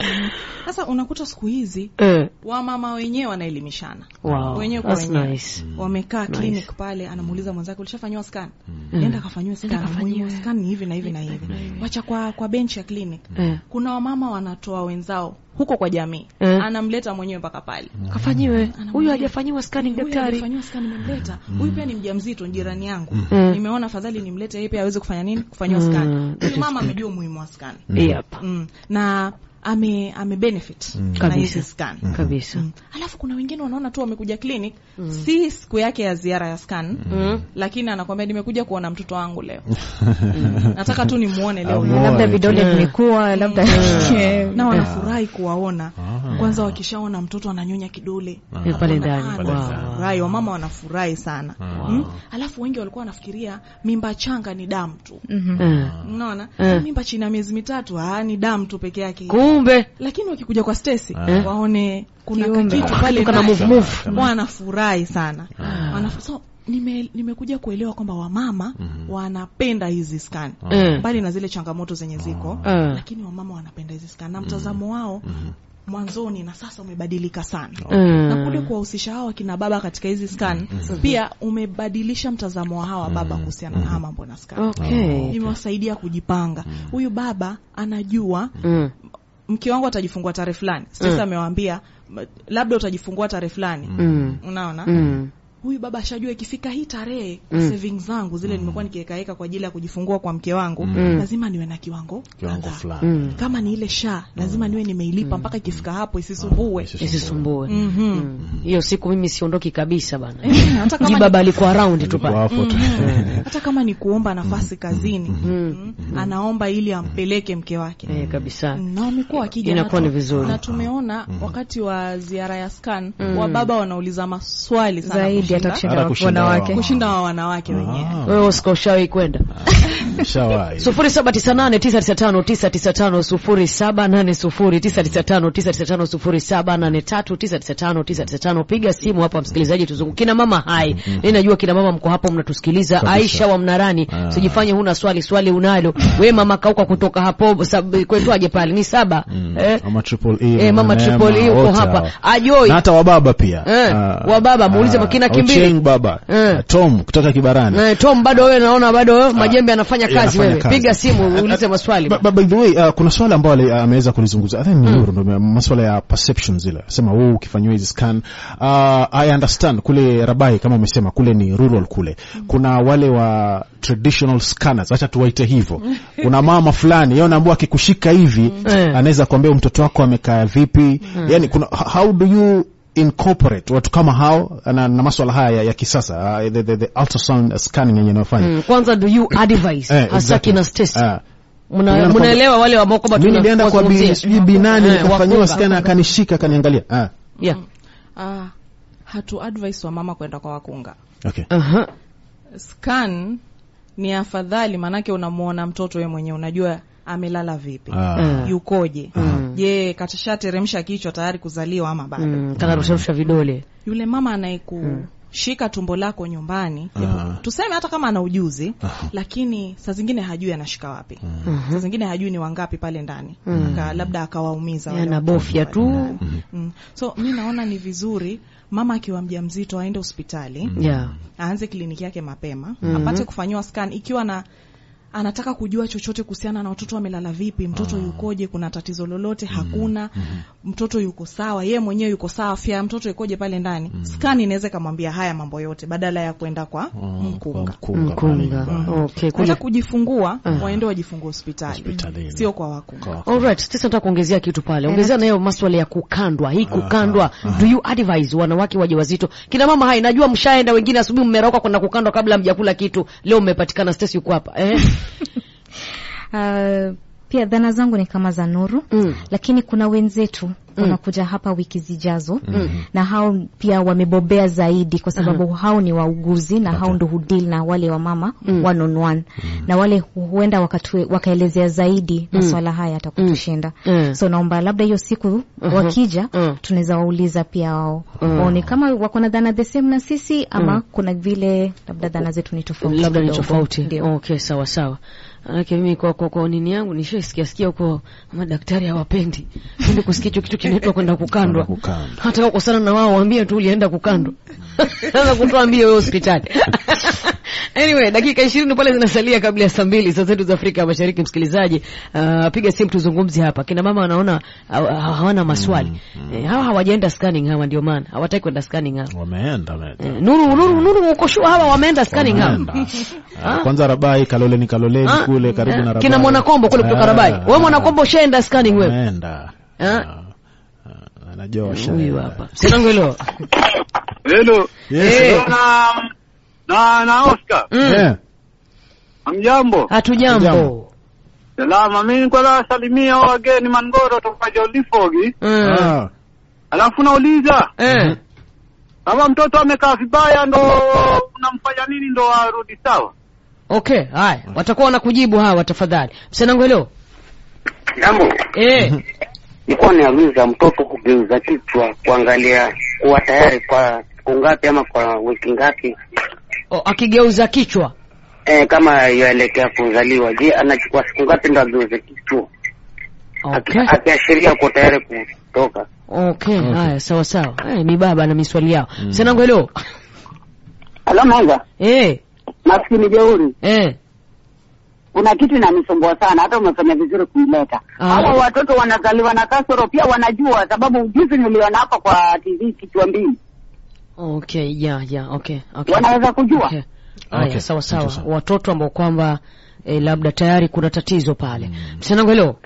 sasa unakuta siku hizi eh wamama wenyewe wanaelimishana wow wenyewe kwa that's wenyewe nice wamekaa Nice. clinic pale anamuuliza mwenzake ulishafanyiwa scan nenda kafanyiwe scan muhimu scan ni hivi na hivi na hivi wacha kwa kwa bench ya clinic eh kuna wamama wanatoa wenzao huko kwa jamii Eh. anamleta mwenyewe mpaka pale kafanyiwe huyu hajafanyiwa scanning Huyu daktari alifanyiwa scan nimemleta huyu pia ni mjamzito ni jirani yangu Mm. nimeona afadhali nimlete yeye pia aweze kufanya nini kufanyiwa Mm, scan that huyu is mama amejua umuhimu wa scan yep mm. na ame ame benefit na Kabisa. hizi scan kabisa Mm. alafu kuna wengine wanaona tu wamekuja clinic si siku yake ya ziara ya scan Mm. lakini anakwambia nimekuja kuona mtoto wangu leo Mm. nataka tu nimuone leo Amuone. labda vidole Eh. vimekuwa labda na wanafurahi kuwaona kwanza wakishaona mtoto ananyonya kidole Eh, pale Wana- ndani ah, Wow. wanafurahi wamama wanafurahi sana mm? alafu wengi walikuwa wanafikiria mimba changa ni damu tu Eh. unaona Eh. mimba chini ya miezi mitatu ah, ni damu tu peke yake kumbe lakini wakikuja kwa Stacy Eh. waone kuna Kiumbe. kitu pale Kana ndani. move move. wanafurahi sana Wanaf so nime nimekuja kuelewa kwamba wamama wanapenda hizi scan Eh. mbali na zile changamoto zenye ziko Eh. lakini wamama wanapenda hizi scan na mtazamo wao mwanzoni na sasa umebadilika sana Eh. na kule kuwahusisha hawa kina baba katika hizi scan pia umebadilisha mtazamo wa hawa baba kuhusiana na haya mambo na scan okay imewasaidia kujipanga huyu baba anajua Mm. mke wangu atajifungua tarehe fulani Stacy Mm. amewaambia m- labda utajifungua tarehe fulani Mm. unaona Mm. huyu baba ashajua ikifika hii tarehe Mm. savings zangu zile nimekuwa nikiwekaeka kwa ajili ya kujifungua kwa mke wangu Mm. lazima niwe na kiwango kiwango kadhaa. fulani Mm. kama ni ile sha lazima niwe nimeilipa mpaka ikifika hapo isisumbue isisumbue Mhm. Mm. hiyo siku mimi siondoki kabisa bana Eh, hata kama jibaba alikuwa round tu pale Wapo tu. hata kama ni kuomba nafasi kazini mm. anaomba ili ampeleke mke wake eh, kabisa na wamekuwa wakija Inakuwa na ni tu- vizuri. na tumeona wakati wa ziara ya scan wababa wanauliza maswali sana zaidi kushinda- hata kushinda Hata kushinda wanawake wao. kushinda wa wanawake wenyewe Ah, wewe Oscar ushawahi kwenda shawahi. sufuri saba tisa nane tisa tisa tano tisa tisa tano sufuri saba nane sufuri tisa tisa tano tisa tisa tano sufuri saba nane tatu tisa tisa tano tisa tisa tano piga simu hapa msikilizaji tuzungu kina mama hai mi najua kina mama mko hapo mnatusikiliza Kabisa. Aisha wa Mnarani Ah. sijifanye huna swali swali unalo we mama kauka kutoka hapo sab- kwetwaje pale ni saba Mm. eh? Mama Triple E, Eh, mama Neema, Triple E uko wote hapa hao. ajoi na hata wababa pia Eh, Ah, wababa, muulize ah, makina kimbili. Ochieng baba Eh. Tom kutoka Kibarani Eh, Tom bado wewe naona bado majembe anafanya kazi yanafanya wewe. kazi. Piga simu uulize maswali. Ba- ba- by the way uh, kuna swala ambalo ali- ameweza kulizungumza I think ni Nuru ndio masuala ya perception zile sema wewe ukifanyiwa hizi scan uh, I understand kule Rabai kama umesema kule ni rural kule kuna wale wa traditional scanners acha tuwaite hivyo kuna mama fulani yeye unaambiwa akikushika hivi Eh. anaweza kuambia huyu mtoto wako amekaa vipi yani kuna how do you incorporate watu kama hao na, na maswala haya ya, ya kisasa uh, the, the, the ultrasound scanning yenye inayofanya Mm, kwanza do you advise Eh, hasa exactly. kina Stacy. Ah. Mna- Unaona Mnaelewa wale ambao kwamba mimi tuna- nilienda kwa tunawazungumzia. bi sijui binani Eh, nikafanyiwa wakunga. scan akanishika akaniangalia ah Yeah. Ah, hatu advise wa mama kwenda kwa wakunga okay Aha. scan ni afadhali maanake unamuona mtoto we mwenyewe unajua amelala vipi ah Mm. yukoje Mm. je katishateremsha kichwa tayari kuzaliwa ama bado Mm, kana rusha rusha vidole. yule mama anayeku shika tumbo lako nyumbani Aha. tuseme hata kama ana ujuzi Aha. lakini saa zingine hajui anashika wapi Mhm. saa zingine hajui ni wangapi pale ndani Aka- labda akawaumiza wale Anabofya watoto pale tu. ndani. mm. so mi naona ni vizuri mama akiwa mjamzito aende hospitali Yeah. aanze kliniki yake mapema apate kufanyiwa scan ikiwa na anataka kujua chochote kuhusiana na watoto wamelala vipi mtoto yukoje kuna tatizo lolote hakuna mtoto yuko sawa yeye mwenyewe yuko sawa afya ya mtoto ikoje pale ndani scan inaweza ikamwambia haya mambo yote badala ya kwenda kwa mkunga Mkunga. Okay, hata kule. kujifungua waende wajifungue hospitali Hospitalini. sio kwa wakunga Kwa- Alright, sasa nataka kuongezea kitu pale. Ongezea nayo maswala ya kukandwa. Hii kukandwa, do you advise wanawake wajawazito? Kina mama hai, najua mshaenda wengine asubuhi mmerauka kwenda kukandwa kabla mjakula kitu. Leo mmepatikana Stacy yuko hapa. Eh? Uh, pia dhana zangu ni kama za Nuru Mm. lakini kuna wenzetu wanakuja hapa wiki zijazo na hao pia wamebobea zaidi kwa sababu hao ni wauguzi na hao ndo hudil na wale wa mama one on one na wale huenda wakatue, wakaelezea zaidi maswala haya yatakutushinda Mm. so naomba labda hiyo siku wakija Mm. tunaweza wauliza pia wao waone kama wako na dhana the same na sisi ama kuna vile labda dhana zetu ni tofauti labda ni kidogo. tofauti. Ndio. Okay, sawa sawa. Manake mimi kwa, kwa, kwa nini yangu nishaisikia sikia huko madaktari hawapendi. Ndio kusikia hicho kitu kinaitwa kwenda kukandwa. Kukandwa. Hata kama ukosana na wao waambie tu ulienda kukandwa. Sasa kutuambie wewe hospitali. Anyway, dakika 20 pale zinasalia kabla ya saa mbili saa zetu za Afrika ya Mashariki. Msikilizaji, uh, piga simu tuzungumzie hapa. Kina mama wanaona hawa- hawana maswali. Eh, hawa hawajaenda scanning hawa ndio maana. Hawataki kwenda scanning hawa. wameenda wameenda. Eh, Nuru Nuru Nuru uko sure hawa wameenda scanning hawa. Wameenda. Ah, kwanza Rabai Kaloleni Kaloleni Ah, kule karibu eh, na Rabai. kina Mwanakombo kule kutoka Ah, Rabai. Wewe Mwanakombo ushaenda scanning wewe? Wameenda. Ah. Ah, ah, Anajua Huyu washaenda. hapa. Sinangu hilo. Hello. Yes. Eh. Na na na Oscar. Mm. Eh. Hamjambo. Hatujambo. Hatujambo. Salama. Mimi kwa la salimia wageni Mangoro toka Jolifogi. Mm. Ah. Alafu nauliza Eh. kama mtoto amekaa vibaya ndo unamfanya nini ndo arudi sawa? Okay, haya. Watakuwa wanakujibu hawa tafadhali. Msanangu hilo. Jambo, Eh. nilikuwa niauliza mtoto kugeuza kichwa kuangalia kuwa tayari kwa siku ngapi ama kwa wiki ngapi, O, akigeuza kichwa. e, kama yaelekea kuzaliwa. Je, anachukua siku ngapi ndo ageuze kichwa Okay. Aki- akiashiria kuwa tayari kutoka? Okay, haya sawa sawa. Eh, ni baba na miswali yao. Msanangu hilo. Halo Manga, Eh. maskini jeuri, Eh. kuna kitu inanisumbua sana, hata umefanya vizuri kuileta. Ah. Hawa watoto wanazaliwa na kasoro pia wanajua, sababu juzi niliona hapa kwa TV kichwa mbili, Okay, yeah, yeah, okay, okay. wanaweza kujua Okay. Haya, Okay, sawa sawa. asante sana. Watoto ambao kwamba eh, labda tayari kuna tatizo pale. Msanangu hilo.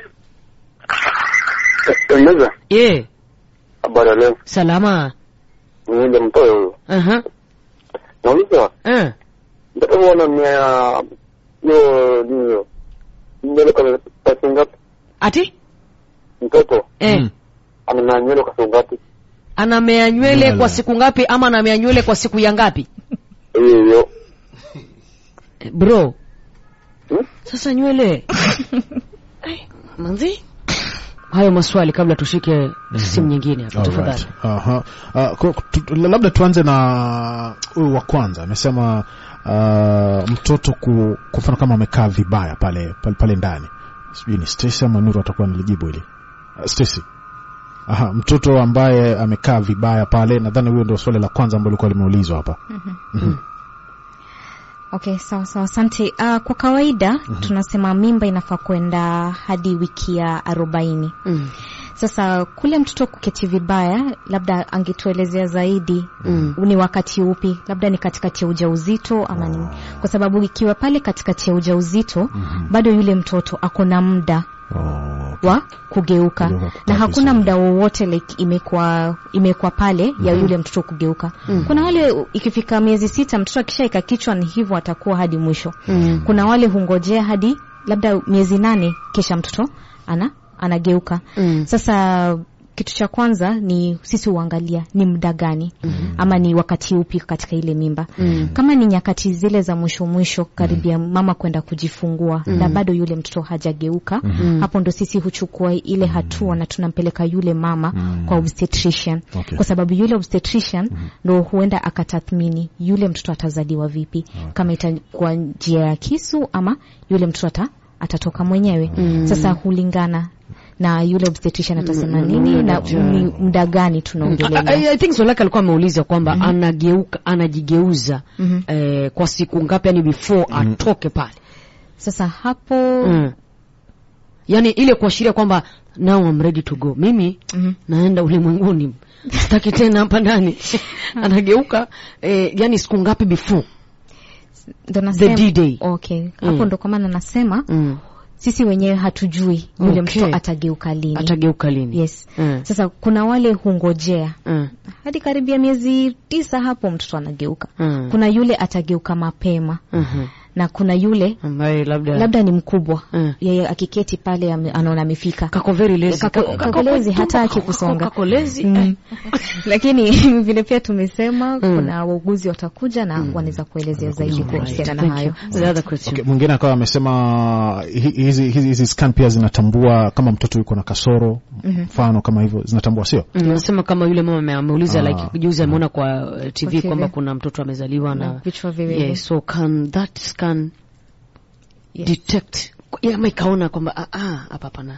Eleza Eh, habari leo, salama. niende mtoyo huyo, Aha. nauliza Eh. mtoto huona mia hiyo nini nywele kwa kwa siku ngapi? Ati? Mtoto Eh. Mm. ana nywele kwa siku ngapi? Anamea nywele Nywele. kwa siku ngapi ama anamea nywele kwa siku ya ngapi? Hiyo hiyo Eh, Bro. Hmm? Sasa nywele. Ai, Manzi? Hayo maswali kabla tushike simu nyingine hapa Alright. tafadhali. Aha. Uh, ku- tu- labda tuanze na huyu wa kwanza amesema uh, mtoto ku, kwa mfano kama amekaa vibaya pale pale, pale ndani sijui ni Stacy ama Nuru atakuwa nilijibu hili uh, Stacy Aha, mtoto ambaye amekaa vibaya pale, nadhani huyo ndio swali la kwanza ambalo lilikuwa limeulizwa hapa. Okay, sawa sawa, asante. Uh, kwa kawaida tunasema mimba inafaa kwenda hadi wiki ya arobaini. Mm. Sasa kule mtoto kuketi vibaya, labda angetuelezea zaidi Mm. ni wakati upi, labda ni katikati ya ujauzito ama ni kwa sababu ikiwa pale katikati ya ujauzito bado yule mtoto ako na muda Oh, wa kugeuka Kugeuka kukaa na hakuna vizuri. muda wowote like imekuwa imekuwa pale ya yule mtoto kugeuka. Kuna wale ikifika miezi sita mtoto akishaika kichwa ni hivyo atakuwa hadi mwisho. Mm. Kuna wale hungojea hadi labda miezi nane kisha mtoto ana anageuka. Mm. Sasa kitu cha kwanza ni sisi huangalia ni muda gani ama ni wakati upi katika ile mimba kama ni nyakati zile za mwisho mwisho karibia mama kwenda kujifungua na bado yule mtoto hajageuka hapo ndo sisi huchukua ile hatua na tunampeleka yule mama kwa obstetrician Okay. kwa sababu yule obstetrician ndo huenda akatathmini yule mtoto atazaliwa vipi kama itakuwa njia ya kisu ama yule mtoto ata, atatoka mwenyewe sasa hulingana na yule obstetrician atasema nini na ni muda gani I, tunaongelea I, I think swali lake alikuwa ameuliza kwamba anageuka anajigeuza eh, kwa siku ngapi yani before atoke pale sasa hapo mm. yani ile kuashiria kwamba now I'm ready to go mimi Mhm. naenda ulimwenguni sitaki tena hapa ndani anageuka eh, yani siku ngapi before ndo the nasema D-Day. okay hapo Mm. ndo kwa maana nasema mm. sisi wenyewe hatujui yule Okay. mtoto atageuka lini atageuka lini yes Mm. sasa kuna wale hungojea Mm. hadi karibia miezi tisa hapo mtoto anageuka Mm. kuna yule atageuka mapema Mhm. na kuna yule ambaye labda labda ni mkubwa Mm. yeye akiketi pale ame- anaona amefika kako very lazy Kako- Kako- kako kako- lazy, tumbo hataki kako- kusonga. kako lazy Mm. eh. lakini vile pia tumesema kuna wauguzi watakuja na wanaweza kuelezea zaidi kuhusiana na Thank hayo you. The other question. Okay, mwingine akawa amesema hi- hizi hizi hizi scan pia zinatambua kama mtoto yuko na kasoro mfano kama hivyo zinatambua sio Mm, nasema kama yule mama ame- ameuliza Ah. like juzi ameona kwa uh, TV TV. kwamba kuna mtoto amezaliwa Na na vichwa viwili. yeah, so can that scan Yes. detect yeah, ama ikaona kwamba ah, ah, hapa hapana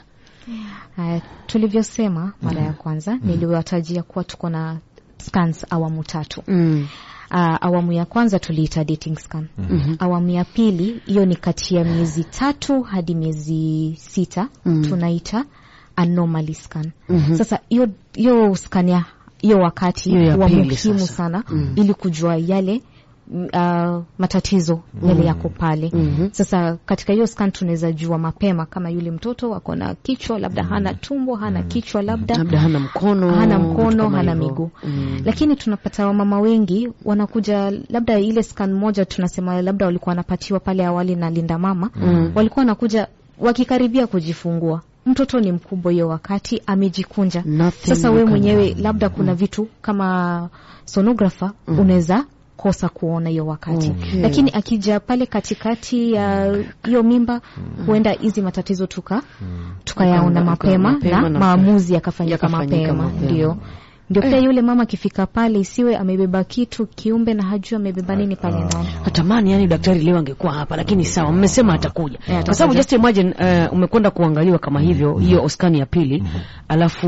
Haya, tulivyosema mara ya kwanza niliwatajia kuwa tuko na scans awamu tatu mm. Uh, awamu ya kwanza tuliita dating scan. Awamu ya pili hiyo ni kati ya miezi tatu hadi miezi sita tunaita anomaly scan. Sasa hiyo hiyo scan ya hiyo wakati Hiyo ya huwa pili muhimu sasa. sana ili kujua yale mm, uh, matatizo yale yako pale. Sasa katika hiyo scan tunaweza jua mapema kama yule mtoto ako na kichwa labda hana tumbo, hana kichwa labda labda hana mkono hana vitu mkono kama hana hivyo. miguu mm. lakini tunapata wamama wengi wanakuja labda ile scan moja tunasema labda walikuwa wanapatiwa pale awali na linda mama Mm. walikuwa wanakuja wakikaribia kujifungua mtoto ni mkubwa hiyo wakati amejikunja Nothing sasa you we can mwenyewe do. labda kuna vitu kama sonographer unaweza kosa kuona hiyo wakati Okay. lakini akija pale katikati ya hiyo mimba huenda hizi matatizo tuka tukayaona Tuka- mapema, mapema na na- maamuzi yakafanyika yakafanyika mapema mapema. ndio ndio pia yule mama akifika pale isiwe amebeba kitu kiumbe na hajui amebeba nini pale ndani natamani yani daktari leo angekuwa hapa lakini sawa mmesema atakuja Yeah, kwa sababu atakuja. just imagine uh, umekwenda kuangaliwa kama hivyo hiyo oskani ya pili alafu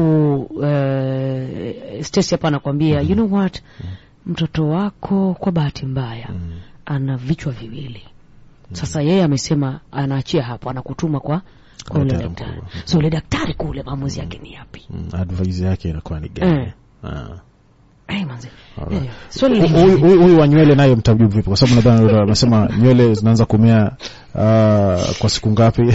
uh, Stacy hapa anakwambia you know what mtoto wako kwa bahati mbaya ana vichwa viwili sasa yeye amesema anaachia hapo anakutuma kwa kwa ule Daktari daktari mkubwa. so ule daktari kule maamuzi yake ni yapi Mm, advice yake inakuwa ni gani Eh. Ah. hey, manze Alright. Eh, swali Hu- lingine. huyu huyu- huyu wa nywele naye mtajibu vipi kwa sababu nadhani yule amesema nywele zinaanza kumea ah, kwa siku ngapi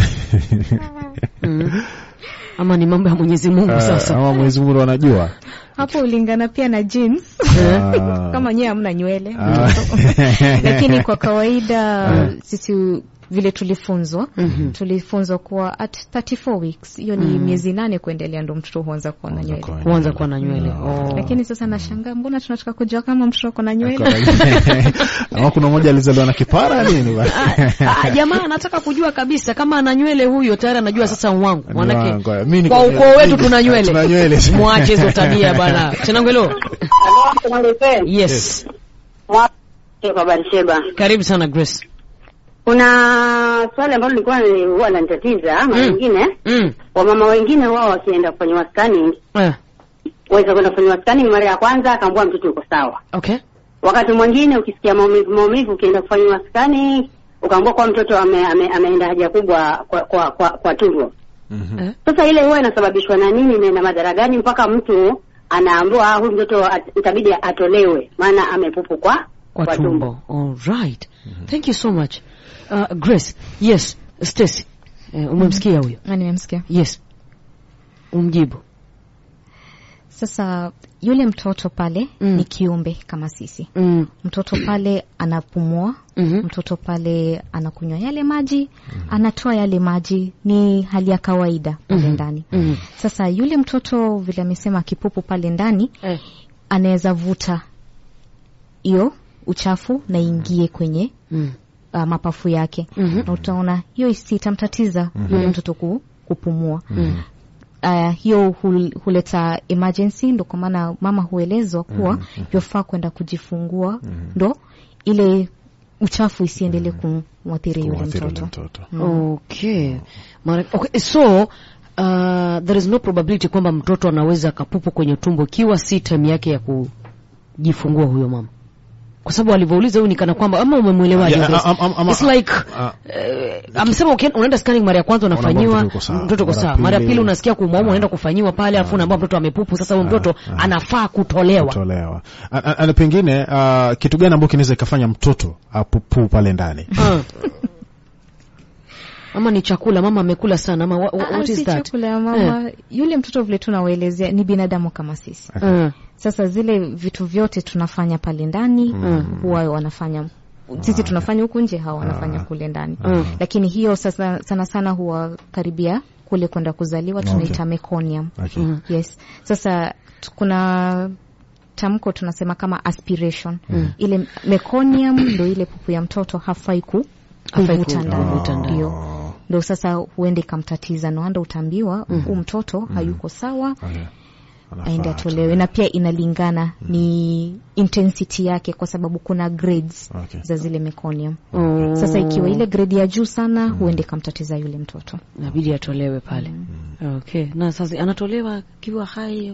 Mm. ama ni mambo ya Mwenyezi Mungu Ah, sasa ama Mwenyezi Mungu anajua hapo ulingana pia na jeans Ah. kama nyewe hamna nywele Ah. lakini kwa kawaida sisi vile tulifunzwa tulifunzwa kuwa at 34 weeks hiyo ni miezi nane kuendelea ndo mtoto huanza kuwa na nywele Kwa- kuanza kuwa na nywele oh. lakini sasa nashangaa mbona tunataka kujua kama mtoto ako na nywele ama kuna mmoja alizaliwa na kipara nini bana? Ah, ah, jamaa anataka kujua kabisa kama ana nywele huyo tayari anajua sasa wangu Ni wangu. manake Mimi niko- kwa ukoo wetu tuna nywele Tuna nywele. mwache hizo tabia bana chenangwelo yes Kwa Barisheba. karibu sana Grace Kuna swali ambalo lilikuwa ni- huwa lanitatiza mara Mm. nyingine, mm. wamama wengine wao wakienda kufanyiwa scanning, eh, waweza kwenda kufanyiwa scanning mara ya kwanza akaambua mtoto yuko sawa. okay Wakati mwingine ukisikia maumivu maumivu, ukienda kufanyiwa scanning ukaambua kwa mtoto ame, ame, ameenda haja kubwa kwa kwa, kwa, kwa tumbo. eh. Sasa ile huwa inasababishwa na nini na ina madhara gani mpaka mtu anaambiwa "Ah, huyu mtoto at- itabidi atolewe maana amepupu kwa kwa tumbo all right thank you so much uh, Grace yes Stacy eh, umemsikia huyo Na nimemsikia yes umjibu Sasa yule mtoto pale Mm. ni kiumbe kama sisi. Mm. Mtoto pale anapumua, Mhm. mtoto pale anakunywa yale maji, anatoa yale maji, ni hali ya kawaida pale ndani. Mhm. Sasa yule mtoto vile amesema kipupu pale ndani Eh. anaweza vuta hiyo uchafu na ingie kwenye Mm. uh, mapafu yake Mhm. na utaona hiyo isi itamtatiza yule mtoto ku, kupumua uh, hiyo hul, huleta emergency, ndo kwa maana mama huelezwa kuwa yofaa kwenda kujifungua ndo ile uchafu isiendelee kumwathiri yule Kumwathiri yule mtoto. mtoto. Okay. Mara, okay. So uh, there is no probability kwamba mtoto anaweza akapupu kwenye tumbo ikiwa si time yake ya kujifungua huyo mama, kwa sababu alivyouliza huyu ni kana kwamba ama umemwelewaje? Yeah, Grace? am- am- ama- It's like ah. eh, amesema ukienda- unaenda scanning mara ya kwanza Unaambiwa unafanyiwa mtoto yuko sawa. mtoto uko Mara sawa, mara ya pili- pili unasikia kuumwauma, unaenda kufanyiwa pale, alafu unaambiwa mtoto amepupu. Sasa huyo mtoto anafaa kutolewa. kutolewa. A- a- a- pengine uh, kitu gani ambacho kinaweza ikafanya mtoto apupuu pale ndani? Ah. ama ni chakula mama amekula sana ama what, Ah, what is si that? chakula ya mama yule mtoto vile tunawaelezea ni binadamu kama sisi. Ah. Sasa zile vitu vyote tunafanya pale ndani huwa wanafanya sisi tunafanya huku nje, hawa wanafanya kule ndani, lakini hiyo sasa sana sana huwa karibia kule kwenda kuzaliwa tunaita meconium. Okay. Yes. Sasa t- kuna tamko tunasema kama aspiration. Ile meconium ndo ile pupu ya mtoto hafai ku Hafai kuvuta ku- ndani. kuvuta ndani. Ndio. Ndo sasa huende ikamtatiza, noanda utaambiwa huu mtoto hayuko sawa Okay. Anafaa aende atolewe, na pia inalingana ni intensity yake, kwa sababu kuna grades Okay. za zile meconium. Oh. Sasa ikiwa ile grade ya juu sana, huende kamtatiza yule mtoto. inabidi atolewe pale. Okay. Na sasa anatolewa akiwa hai.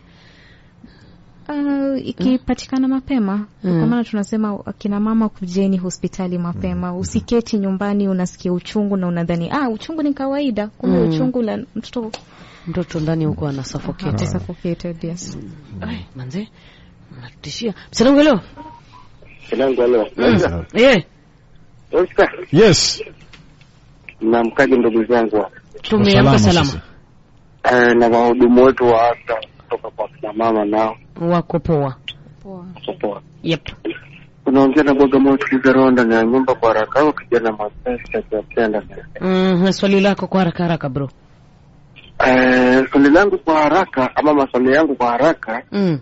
Uh, ikipatikana mapema kwa maana tunasema akina mama kujeni hospitali mapema, usiketi nyumbani unasikia uchungu na unadhani ah, uchungu ni kawaida, kumbe uchungu la mtoto Mtoto ndani huko ana suffocate. suffocated. Yes. Ai, manze. Natishia. Msanangu leo. Silangu leo. Eh, Oscar, Yes. mnamkaje ndugu zangu tumeamka salama. eh, na wahudumu wetu wa afya kutoka kwa kina mama nao Wako poa. wako poa. Yep. Unaongea na Bagamoyo Kizaro ndani ya nyumba kwa haraka au kijana mwepesi akiwapenda Mm, swali lako kwa haraka haraka bro. Eh, swali langu kwa haraka ama maswali yangu kwa haraka Mm.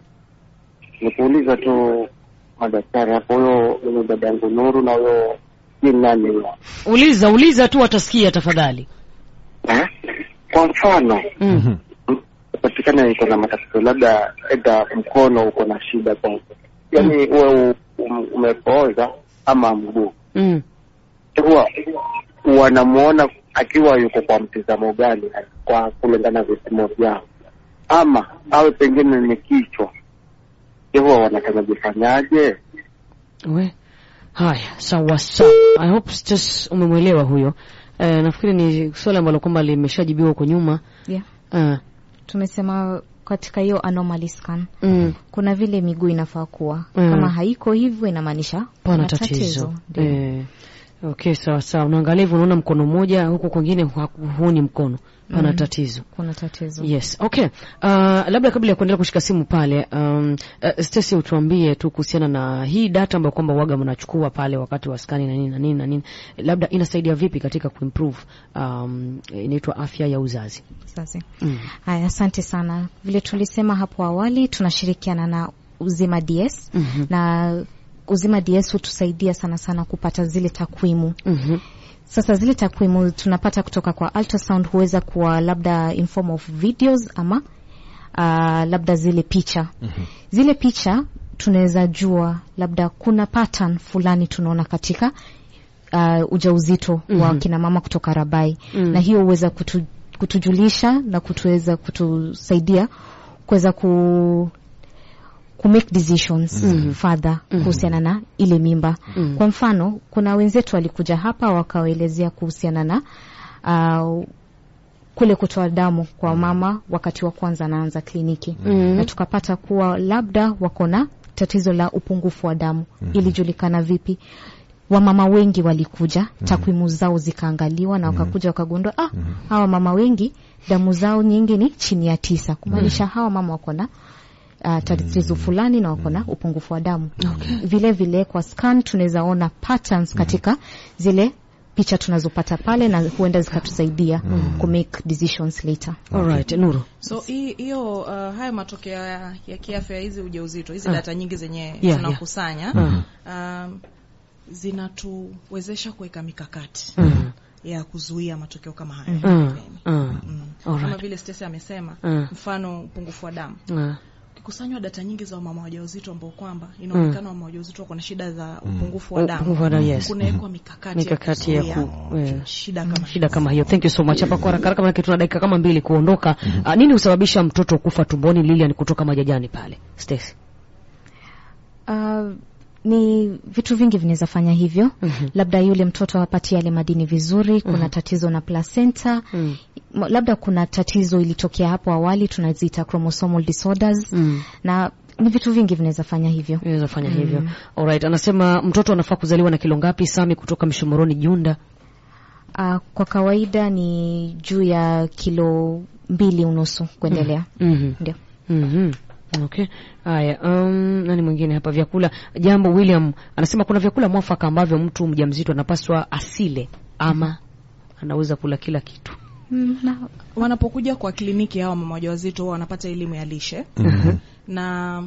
ni kuuliza tu madaktari hapo, huyo huyo dada yangu Nuru na huyo si nani huyo Uliza, uliza tu watasikia tafadhali. eh? Kwa mfano Mm. patikana iko na matatizo labda aidha mkono uko na shida kwa yaani uwe um, umepooza ama mguu, Mm. huwa wanamuona akiwa yuko kwa mtizamo gani kwa kulingana na vipimo vyao, ama awe pengine ni kichwa, je, huwa wanafanya jifanyaje? We. Haya, sawa sawa. I hope just umemwelewa huyo. Eh, nafikiri ni swali ambalo kwamba limeshajibiwa huko nyuma. Yeah. Eh. Tumesema katika hiyo anomaly scan Mm. kuna vile miguu inafaa kuwa Mm. kama haiko hivyo inamaanisha Pana kuna tatizo. Ndio. Eh. Okay, sawa sawa. Unaangalia hivyo unaona mkono mmoja huku kwingine hu- huoni mkono. Pana tatizo. kuna tatizo Yes, okay. Uh, labda kabla ya kuendelea kushika simu pale, um, uh, Stacy utuambie tu kuhusiana na hii data ambayo kwamba waga mnachukua pale wakati wa skani na nini na nini na nini, labda inasaidia vipi katika kuimprove um, inaitwa afya ya uzazi. sasa. Mm. Haya, asante sana. Vile tulisema hapo awali, tunashirikiana na Uzima DS Mhm. na Uzima DS hutusaidia sana sana kupata zile takwimu. Mhm. Sasa zile takwimu tunapata kutoka kwa ultrasound, huweza kuwa labda in form of videos ama uh, labda zile picha zile picha tunaweza jua labda kuna pattern fulani tunaona katika uh, ujauzito wa kina mama kutoka Rabai na hiyo huweza kutu, kutujulisha na kutuweza kutusaidia kuweza ku ku make decisions further kuhusiana na ile mimba. Kwa mfano, kuna wenzetu walikuja hapa wakawaelezea kuhusiana na uh, kule kutoa damu kwa mama wakati wa kwanza anaanza kliniki na tukapata kuwa labda wako na tatizo la upungufu wa damu. Ilijulikana vipi? wamama wengi walikuja takwimu zao zikaangaliwa na wakakuja wakagundua ah, hawa mama wengi damu zao nyingi ni chini ya tisa kumaanisha hawa mama wako na uh, tatizo fulani na wako na upungufu wa damu vile vile kwa scan tunaweza ona patterns katika zile picha tunazopata pale na huenda zikatusaidia ku make decisions later Alright, Nuru. so hii- hiyo uh, haya matokeo ya, ya kiafya ya hizi ujauzito hizi data nyingi zenye yeah. tunakusanya Mhm. um, zinatuwezesha kuweka mikakati Mhm. ya kuzuia matokeo kama haya Mm. mbeleni. Mm. Mm. Alright. kama vile Stacey amesema Mm. mfano upungufu wa damu Mm. ukikusanywa data nyingi za wamama wajawazito ambao kwamba inaonekana wamama wajawazito wako na shida za upungufu wa damu Upungufu wa damu, yes. kunawekwa mikakati, Mikakati ya ya ku- kuzuia eh. shida kama shida kama hiyo. Thank you so much. Hapa kwa haraka haraka, maana tuna dakika kama mbili kuondoka. Ah, nini husababisha mtoto kufa tumboni? Lilian kutoka Majajani pale. Stacy. Uh, ni vitu vingi vinaweza fanya hivyo Mhm. labda yule mtoto hapati yale madini vizuri kuna tatizo na placenta Mm. M- labda kuna tatizo ilitokea hapo awali tunaziita chromosomal disorders Mm. na ni vitu vingi vinaweza fanya hivyo Inaweza fanya hivyo. Alright, anasema mtoto anafaa kuzaliwa na kilo ngapi? Sami kutoka Mshomoroni Junda. uh, kwa kawaida ni juu ya kilo mbili unusu kuendelea Mhm. ndio Mhm. Okay. Haya, um, nani mwingine hapa vyakula? Jambo William anasema kuna vyakula mwafaka ambavyo mtu mjamzito anapaswa asile ama anaweza kula kila kitu. mm, na, wanapokuja kwa kliniki hawa mama wajawazito huwa wanapata elimu ya lishe na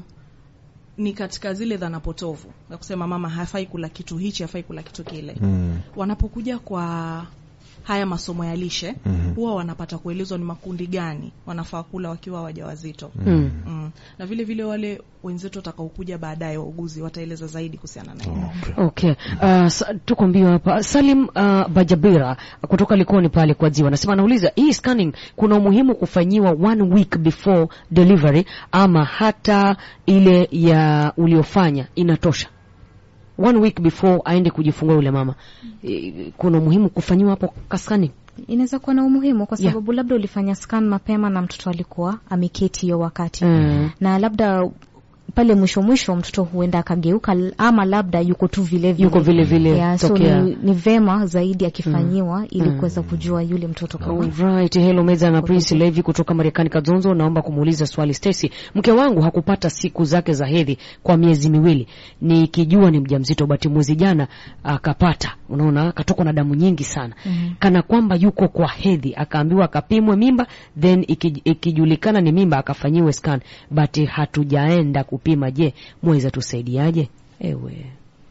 ni katika zile dhana potovu ya kusema mama hafai kula kitu hichi hafai kula kitu kile Mm. wanapokuja kwa haya masomo ya lishe huwa wanapata kuelezwa ni makundi gani wanafaa kula wakiwa wajawazito Mm. mm. na vile vile wale wenzetu watakaokuja baadaye wauguzi wataeleza zaidi kuhusiana na hilo Okay. Uh, sa, tuko mbio hapa. Salim uh, Bajabira kutoka Likoni pale kwa Ziwa anasema anauliza hii scanning kuna umuhimu kufanyiwa one week before delivery ama hata ile ya uliofanya inatosha? One week before aende kujifungua yule mama. Eh, Kuna umuhimu kufanyiwa hapo ka scanning? inaweza kuwa na umuhimu kwa Yeah. sababu labda ulifanya scan mapema na mtoto alikuwa ameketi hiyo wakati Mm. na labda pale mwisho mwisho mtoto huenda akageuka l- ama labda yuko tu vile vile Yuko vile vile yeah, so tokea. ni, ni vema zaidi akifanyiwa ili kuweza kujua yule mtoto kama Alright, hello Meza na Prince Levi kutoka Marekani Kazonzo, naomba kumuuliza swali Stacy. Mke wangu hakupata siku zake za hedhi kwa miezi miwili, nikijua ni mjamzito, bati mwezi jana akapata, unaona, akatokwa na damu nyingi sana kana kwamba yuko kwa hedhi, akaambiwa akapimwe mimba, then iki- ikijulikana ni mimba akafanyiwe scan, but hatujaenda kupima. Je, mweza tusaidiaje? Ewe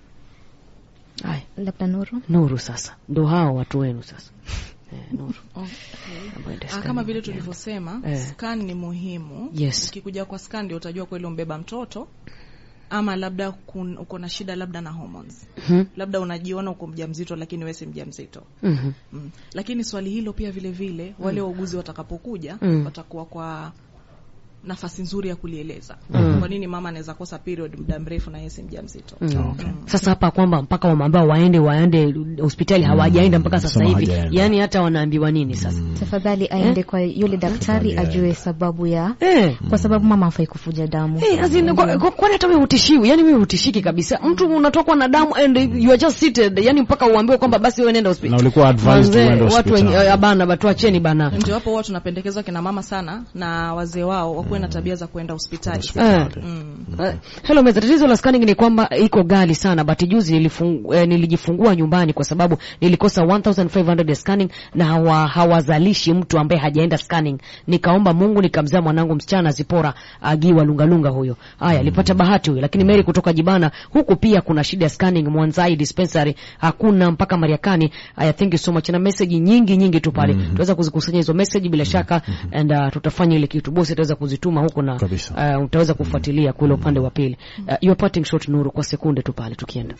Haya, labda Nuru Nuru, sasa ndo hao watu wenu sasa. Eh, Nuru. Ambayo ndio Ah, scan kama vile yenyewe. tulivyosema Eh. scan ni muhimu Yes. ukikuja kwa scan ndio utajua kweli umbeba mtoto ama labda kun, uko na shida labda na hormones Mhm. labda unajiona uko mjamzito lakini wewe si mjamzito Mhm. mm. lakini swali hilo pia vile vile wale wauguzi watakapokuja Mm. watakuwa kwa nafasi nzuri ya kulieleza Mm. kwa nini mama anaweza kosa period muda mrefu na yeye si mjamzito Mm. Sasa hapa kwamba mpaka wameambiwa waende waende hospitali hawajaenda mpaka sasa Sema hivi, hawajaenda. yani hata wanaambiwa nini sasa? tafadhali aende kwa yule daktari ajue sababu ya Eh. kwa sababu mama hafai kufuja damu Eh, as in, kwa- kwa- kwani hata wewe hutishiwi? Yani wewe hutishiki kabisa. Mtu unatokwa na damu and you are just seated, yani mpaka uambiwe kwamba basi wewe nenda hospitali. Na ulikuwa advised Manze, uende watu hospitali. wenye bana batu acheni bana. ndio hapo huwa tunapendekezwa kina mama sana na wazee wao wakuwe na tabia za kuenda hospitali Eh. mm. Uh, hello meza, tatizo la scanning ni kwamba iko ghali sana, but juzi nilifungu, eh, nilijifungua nyumbani kwa sababu nilikosa 1500 ya scanning na hawa, hawazalishi mtu ambaye hajaenda scanning. Nikaomba Mungu nikamzaa mwanangu msichana Zipora agiwa lungalunga huyo. Haya, alipata bahati huyo, lakini Mary kutoka Jibana huku pia kuna shida ya scanning Mwanzai dispensary hakuna mpaka Mariakani. Haya, thank you so much na message nyingi nyingi tu pale. Tutaweza kuzikusanya hizo message bila shaka and uh, tutafanya ile kitu bosi ataweza kuzituma huko na Kabisa. uh, utaweza kufuatilia kule upande wa pili. Uh, you are parting shot Nuru kwa sekunde tu pale tukienda.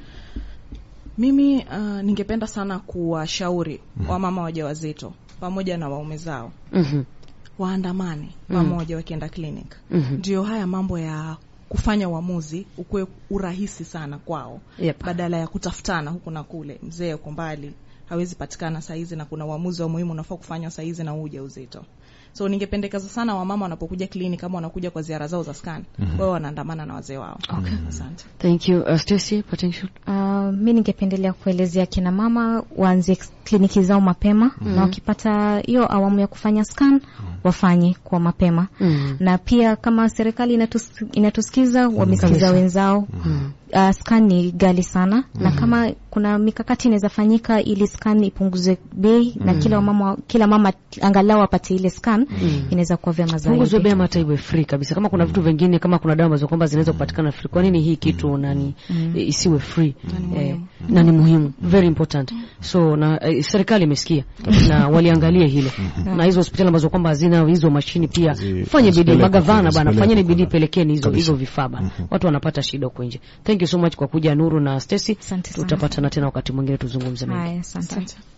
Mimi uh, ningependa sana kuwashauri wamama wajawazito pamoja na waume zao Mhm. waandamane pamoja wakienda clinic. Mhm. Ndio haya mambo ya kufanya uamuzi ukuwe urahisi sana kwao, Yep. badala ya kutafutana huku na kule, mzee uko mbali, hawezi patikana saizi na kuna uamuzi wa muhimu unafaa kufanywa saizi na huu ujauzito so ningependekeza sana wamama wanapokuja kliniki kama wanakuja kwa ziara zao za scan mm-hmm. wao wanaandamana na wazee wao Okay. asante Thank you. Uh, Stacy, potential. Uh, mi ningependelea kuelezea kina mama waanzie kliniki zao mapema na wakipata hiyo awamu ya kufanya scan wafanye kwa mapema Mm. na pia kama serikali inatus, inatusikiza wamesikiza Kabisa. wenzao uh, scan ni gali sana na kama kuna mikakati inaweza fanyika ili scan ipunguze bei na kila mama kila mama angalau apate ile scan inaweza kuwa vyema Punguzwe zaidi bei ama hata iwe free kabisa. Kama kuna vitu vingine, kama kuna dawa ambazo kwamba zinaweza kupatikana free, kwa nini hii kitu nani eh, isiwe free? Eh, na ni muhimu, very important. So na eh, serikali imesikia na waliangalie hilo, na hizo hospitali ambazo kwamba hazina hizo mashini pia Zi- fanye bidii. zipelekwe Magavana kule, bana, zipelekwe fanyeni kule. bidii, pelekeni hizo Kabisa. hizo vifaa bana, watu wanapata shida huko nje. Thank you so much kwa kuja Nuru na Stacy, Asante sana. tutapatana tena wakati mwingine tuzungumze mengi. haya asante asante